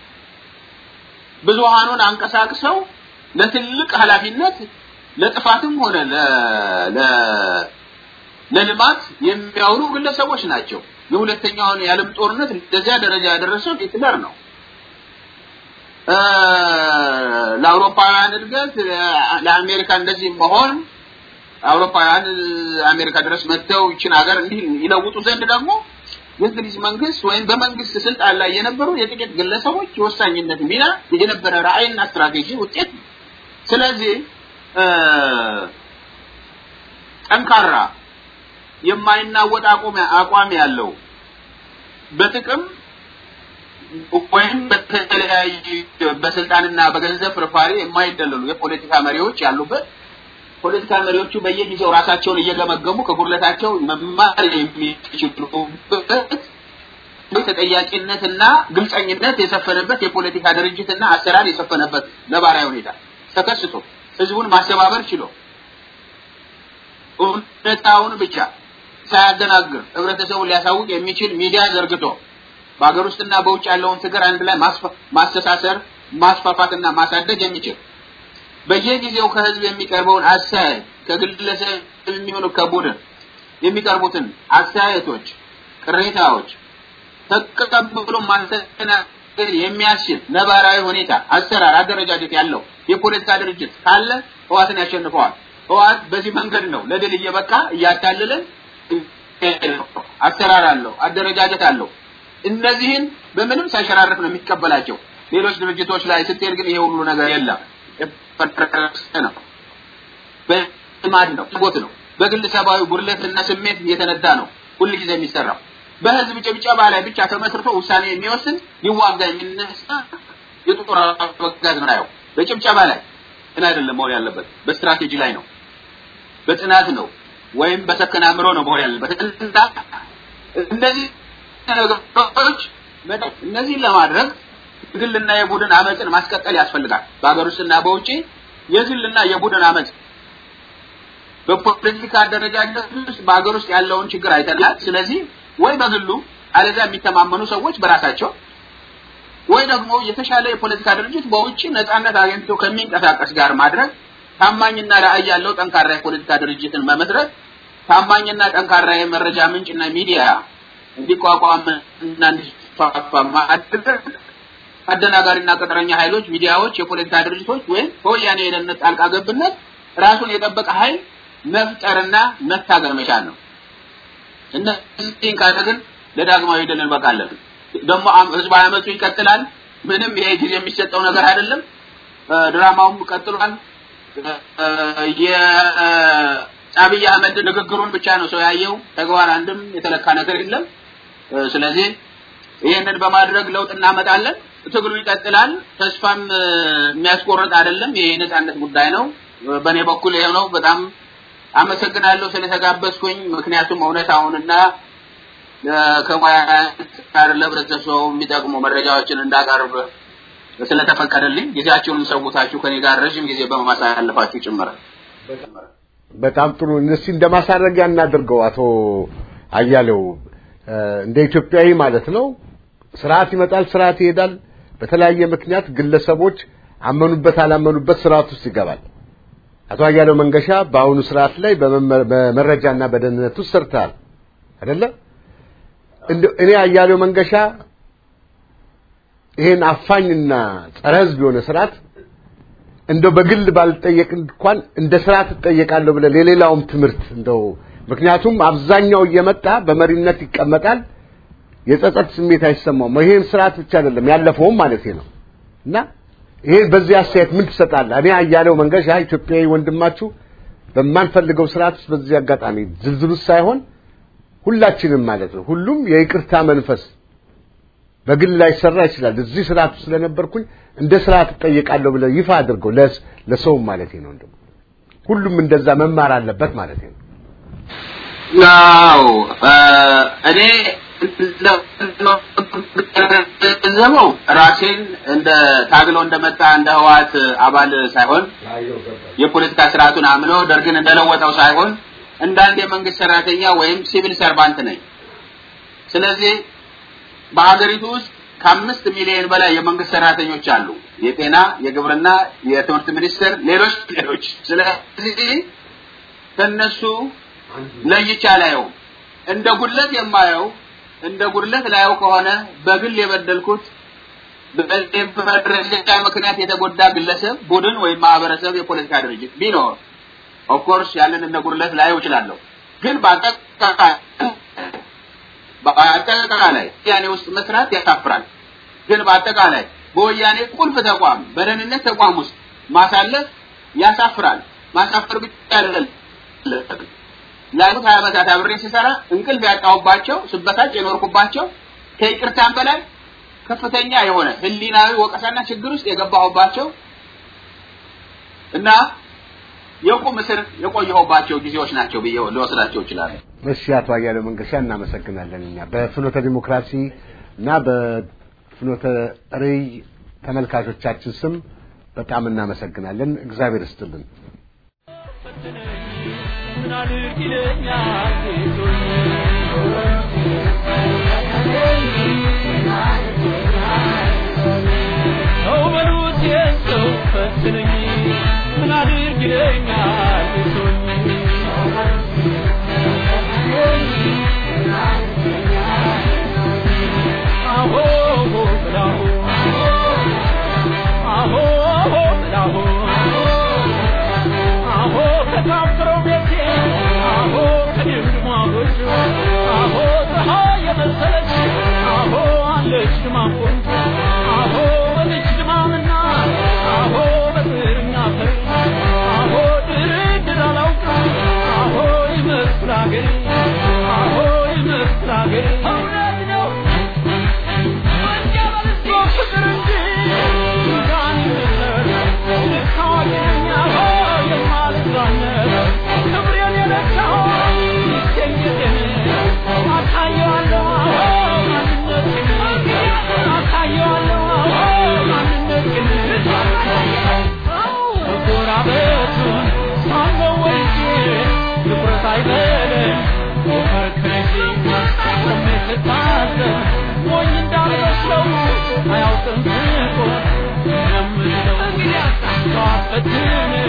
ብዙሃኑን አንቀሳቅሰው ለትልቅ ኃላፊነት ለጥፋትም ሆነ ለልማት የሚያውሉ ግለሰቦች ናቸው። የሁለተኛውን የዓለም ጦርነት እንደዚያ ደረጃ ያደረሰው ሂትለር ነው። ለአውሮፓውያን እድገት ለአሜሪካ እንደዚህ መሆን አውሮፓውያን አሜሪካ ድረስ መጥተው ይችን ሀገር እንዲህ ይለውጡ ዘንድ ደግሞ የእንግሊዝ መንግስት ወይም በመንግስት ስልጣን ላይ የነበሩ የጥቂት ግለሰቦች የወሳኝነት ሚና የነበረ ራዕይና ስትራቴጂ ውጤት ነው። ስለዚህ ጠንካራ የማይናወጥ አቋም ያለው በጥቅም ወይም በተለያዩ በስልጣንና በገንዘብ ፍርፋሪ የማይደለሉ የፖለቲካ መሪዎች ያሉበት ፖለቲካ መሪዎቹ በየጊዜው ራሳቸውን እየገመገሙ ከጉድለታቸው መማር የሚችሉበት ተጠያቂነትና ግልጸኝነት የሰፈነበት የፖለቲካ ድርጅትና አሰራር የሰፈነበት ነባራዊ ሁኔታ ተከስቶ ህዝቡን ማስተባበር ችሎ እውነታውን ብቻ ሳያደናግር ህብረተሰቡን ሊያሳውቅ የሚችል ሚዲያ ዘርግቶ በሀገር ውስጥና በውጭ ያለውን ትግር አንድ ላይ ማስተሳሰር ማስፋፋትና ማሳደግ የሚችል በየጊዜው ከህዝብ የሚቀርበውን አስተያየት ከግለሰብ የሚሆኑ ከቡድን የሚቀርቡትን አስተያየቶች፣ ቅሬታዎች ተቀብሎ ማስተናገድ የሚያስችል ነባራዊ ሁኔታ፣ አሰራር፣ አደረጃጀት ያለው የፖለቲካ ድርጅት ካለ ህዋትን ያሸንፈዋል። ህዋት በዚህ መንገድ ነው ለድል እየበቃ እያታለለን አሰራር አለው፣ አደረጃጀት አለው። እነዚህን በምንም ሳይሸራረፍ ነው የሚቀበላቸው። ሌሎች ድርጅቶች ላይ ስትሄድ ግን ይሄ ሁሉ ነገር የለም። ነው በልማድ ነው ቦት ነው በግል ሰብአዊ ጉድለትና ስሜት የተነዳ ነው ሁል ጊዜ የሚሰራው በህዝብ ጭብጨባ ላይ ብቻ ተመስርቶ ውሳኔ የሚወስን ሊዋጋ የሚነሳ የጦር አበጋዝ ነው በጭብጨባ ላይ ግን አይደለም መሆን ያለበት በስትራቴጂ ላይ ነው በጥናት ነው ወይም በሰከነ አእምሮ ነው መሆን ያለበት እነዚህ ነገሮች እነዚህን ለማድረግ የግልና የቡድን አመፅን ማስቀጠል ያስፈልጋል። በሀገር ውስጥና በውጪ የግልና የቡድን አመፅ በፖለቲካ አደረጃጀት ውስጥ በሀገር ውስጥ ያለውን ችግር አይተናል። ስለዚህ ወይ በግሉ አለዚያ የሚተማመኑ ሰዎች በራሳቸው ወይ ደግሞ የተሻለ የፖለቲካ ድርጅት በውጭ ነጻነት አግኝቶ ከሚንቀሳቀስ ጋር ማድረግ ታማኝና ራዕይ ያለው ጠንካራ የፖለቲካ ድርጅትን መመስረት ታማኝና ጠንካራ የመረጃ ምንጭና ሚዲያ እንዲቋቋም እና እንዲስፋፋ ማድረግ አደናጋሪና ቅጥረኛ ኃይሎች፣ ሚዲያዎች፣ የፖለቲካ ድርጅቶች ወይም በወያኔ የደህንነት ጣልቃ ገብነት ራሱን የጠበቀ ኃይል መፍጠርና መታገል መቻል ነው። እነዚህን ካደረግን ለዳግማዊ ድል እንበቃለን። ደግሞ ህዝባዊ አመፁ ይቀጥላል። ምንም ይሄ ጊዜ የሚሰጠው ነገር አይደለም። ድራማውም ቀጥሏል። የአብይ አህመድ ንግግሩን ብቻ ነው ሰው ያየው። ተግባር አንድም የተለካ ነገር የለም። ስለዚህ ይህንን በማድረግ ለውጥ እናመጣለን። ትግሉ ይቀጥላል። ተስፋም የሚያስቆርጥ አይደለም። ይሄ የነጻነት ጉዳይ ነው። በእኔ በኩል ይሄ ነው። በጣም አመሰግናለሁ ስለተጋበዝኩኝ። ምክንያቱም እውነታውንና ከሙያ ጋር ለህብረተሰቡ የሚጠቅሙ መረጃዎችን እንዳቀርብ ስለተፈቀደልኝ ጊዜያችሁንም ሰውታችሁ ከኔ ጋር ረዥም ጊዜ በማሳለፋችሁ ጭምር በጣም ጥሩ። እነዚህ እንደማሳረጊያ እናድርገው። አቶ አያሌው እንደ ኢትዮጵያዊ ማለት ነው። ስርዓት ይመጣል፣ ስርዓት ይሄዳል። በተለያየ ምክንያት ግለሰቦች አመኑበት አላመኑበት ስርዓት ውስጥ ይገባል። አቶ አያሌው መንገሻ በአሁኑ ስርዓት ላይ በመረጃና በደህንነት ውስጥ ሰርተሃል አይደለ? እኔ አያሌው መንገሻ ይሄን አፋኝና ጸረ ህዝብ የሆነ ስርዓት እንደው በግል ባልጠየቅ እንኳን እንደ ስርዓት እጠየቃለሁ ብለህ ለሌላውም ትምህርት እንደው ምክንያቱም አብዛኛው እየመጣ በመሪነት ይቀመጣል። የጸጸት ስሜት አይሰማውም። ይሄን ስርዓት ብቻ አይደለም ያለፈውም ማለት ነው እና ይሄ በዚህ አስተያየት ምን ትሰጣለህ? እኔ አያሌው መንገሻ ኢትዮጵያዊ ወንድማችሁ በማንፈልገው ስርዓት ውስጥ በዚህ አጋጣሚ ዝርዝር ውስጥ ሳይሆን ሁላችንም ማለት ነው ሁሉም የይቅርታ መንፈስ በግል ላይ ሰራ ይችላል። እዚህ ስርዓት ውስጥ ስለነበርኩኝ እንደ ስርዓት እጠየቃለሁ ብለህ ይፋ አድርገው ለሰውም ማለት ነው። እንደው ሁሉም እንደዛ መማር አለበት ማለት ነው። ያው እኔ ዘመው ራሴን እንደ ታግሎ እንደመጣ እንደ ህዋት አባል ሳይሆን የፖለቲካ ስርዓቱን አምኖ ደርግን እንደለወጠው ሳይሆን እንዳንድ የመንግስት ሰራተኛ ወይም ሲቪል ሰርቫንት ነኝ። ስለዚህ በሀገሪቱ ውስጥ ከአምስት ሚሊዮን በላይ የመንግስት ሰራተኞች አሉ። የጤና፣ የግብርና፣ የትምህርት ሚኒስቴር፣ ሌሎች ሌሎች። ስለዚህ ከነሱ ለይቼ አላየው። እንደ ጉድለት የማየው እንደ ጉድለት ላየው ከሆነ በግል የበደልኩት በመረጃ ምክንያት የተጎዳ ግለሰብ፣ ቡድን ወይም ማህበረሰብ፣ የፖለቲካ ድርጅት ቢኖር ኦፍኮርስ ያንን እንደ ጉድለት ላየው እችላለሁ። ግን በአጠቃላይ በአጠቃላይ ወያኔ ውስጥ መስራት ያሳፍራል። ግን በአጠቃላይ በወያኔ ቁልፍ ተቋም በደህንነት ተቋም ውስጥ ማሳለፍ ያሳፍራል። ማሳፈር ብቻ አይደለም። ላለፉት ሀያ ዓመታት አብሬ ስሰራ እንቅልፍ ያጣሁባቸው ስበሳጭ የኖርኩባቸው ከይቅርታም በላይ ከፍተኛ የሆነ ህሊናዊ ወቀሳና ችግር ውስጥ የገባሁባቸው እና የቁም እስር የቆየሁባቸው ጊዜዎች ናቸው ብዬ ልወስዳቸው እችላለሁ። እሺ፣ አቶ አያሌው መንገሻ እናመሰግናለን። እኛ በፍኖተ ዲሞክራሲ እና በፍኖተ ርዕይ ተመልካቾቻችን ስም በጣም እናመሰግናለን። እግዚአብሔር ይስጥልን። ምን አድርግ ይለኛል ሰው በሉት የሰው ፈትነኝ ምን አድርግ ይለኛል አሆ ብላሁ አሆ ብላሁ አሆ ከታፍረው ቤቴ አሆ ከድምድሟ ጎጆ አሆ ፀሐይ የመሰለች አሆ አለች ድማ ቆንጆ አሆ በልጅ ድማምና አሆ በጥርኛ ፈር አሆ ድርድር አላውቅም አሆ ይመስል አገሬ አሆ ይመስል አገሬ እውነት ነው ፍቅር እንጂ ጋን ይመስል ልክ አዋቂ ነኝ አሆ የማልዛነት ክብሬን የነካው ይገኝትን አሳየዋለሁ አዎ ማንነትን አሳየዋለሁ አዎ ማንነትን መጎራበቱን ሳለው ወልጄ ትኩረት አይበለን ሞፈር ከልጄ ቆሜ ስታዘብ ሞኝ እንዳልመስለው አያውቅም ስቆ የምለው ጠዋት ፈትነ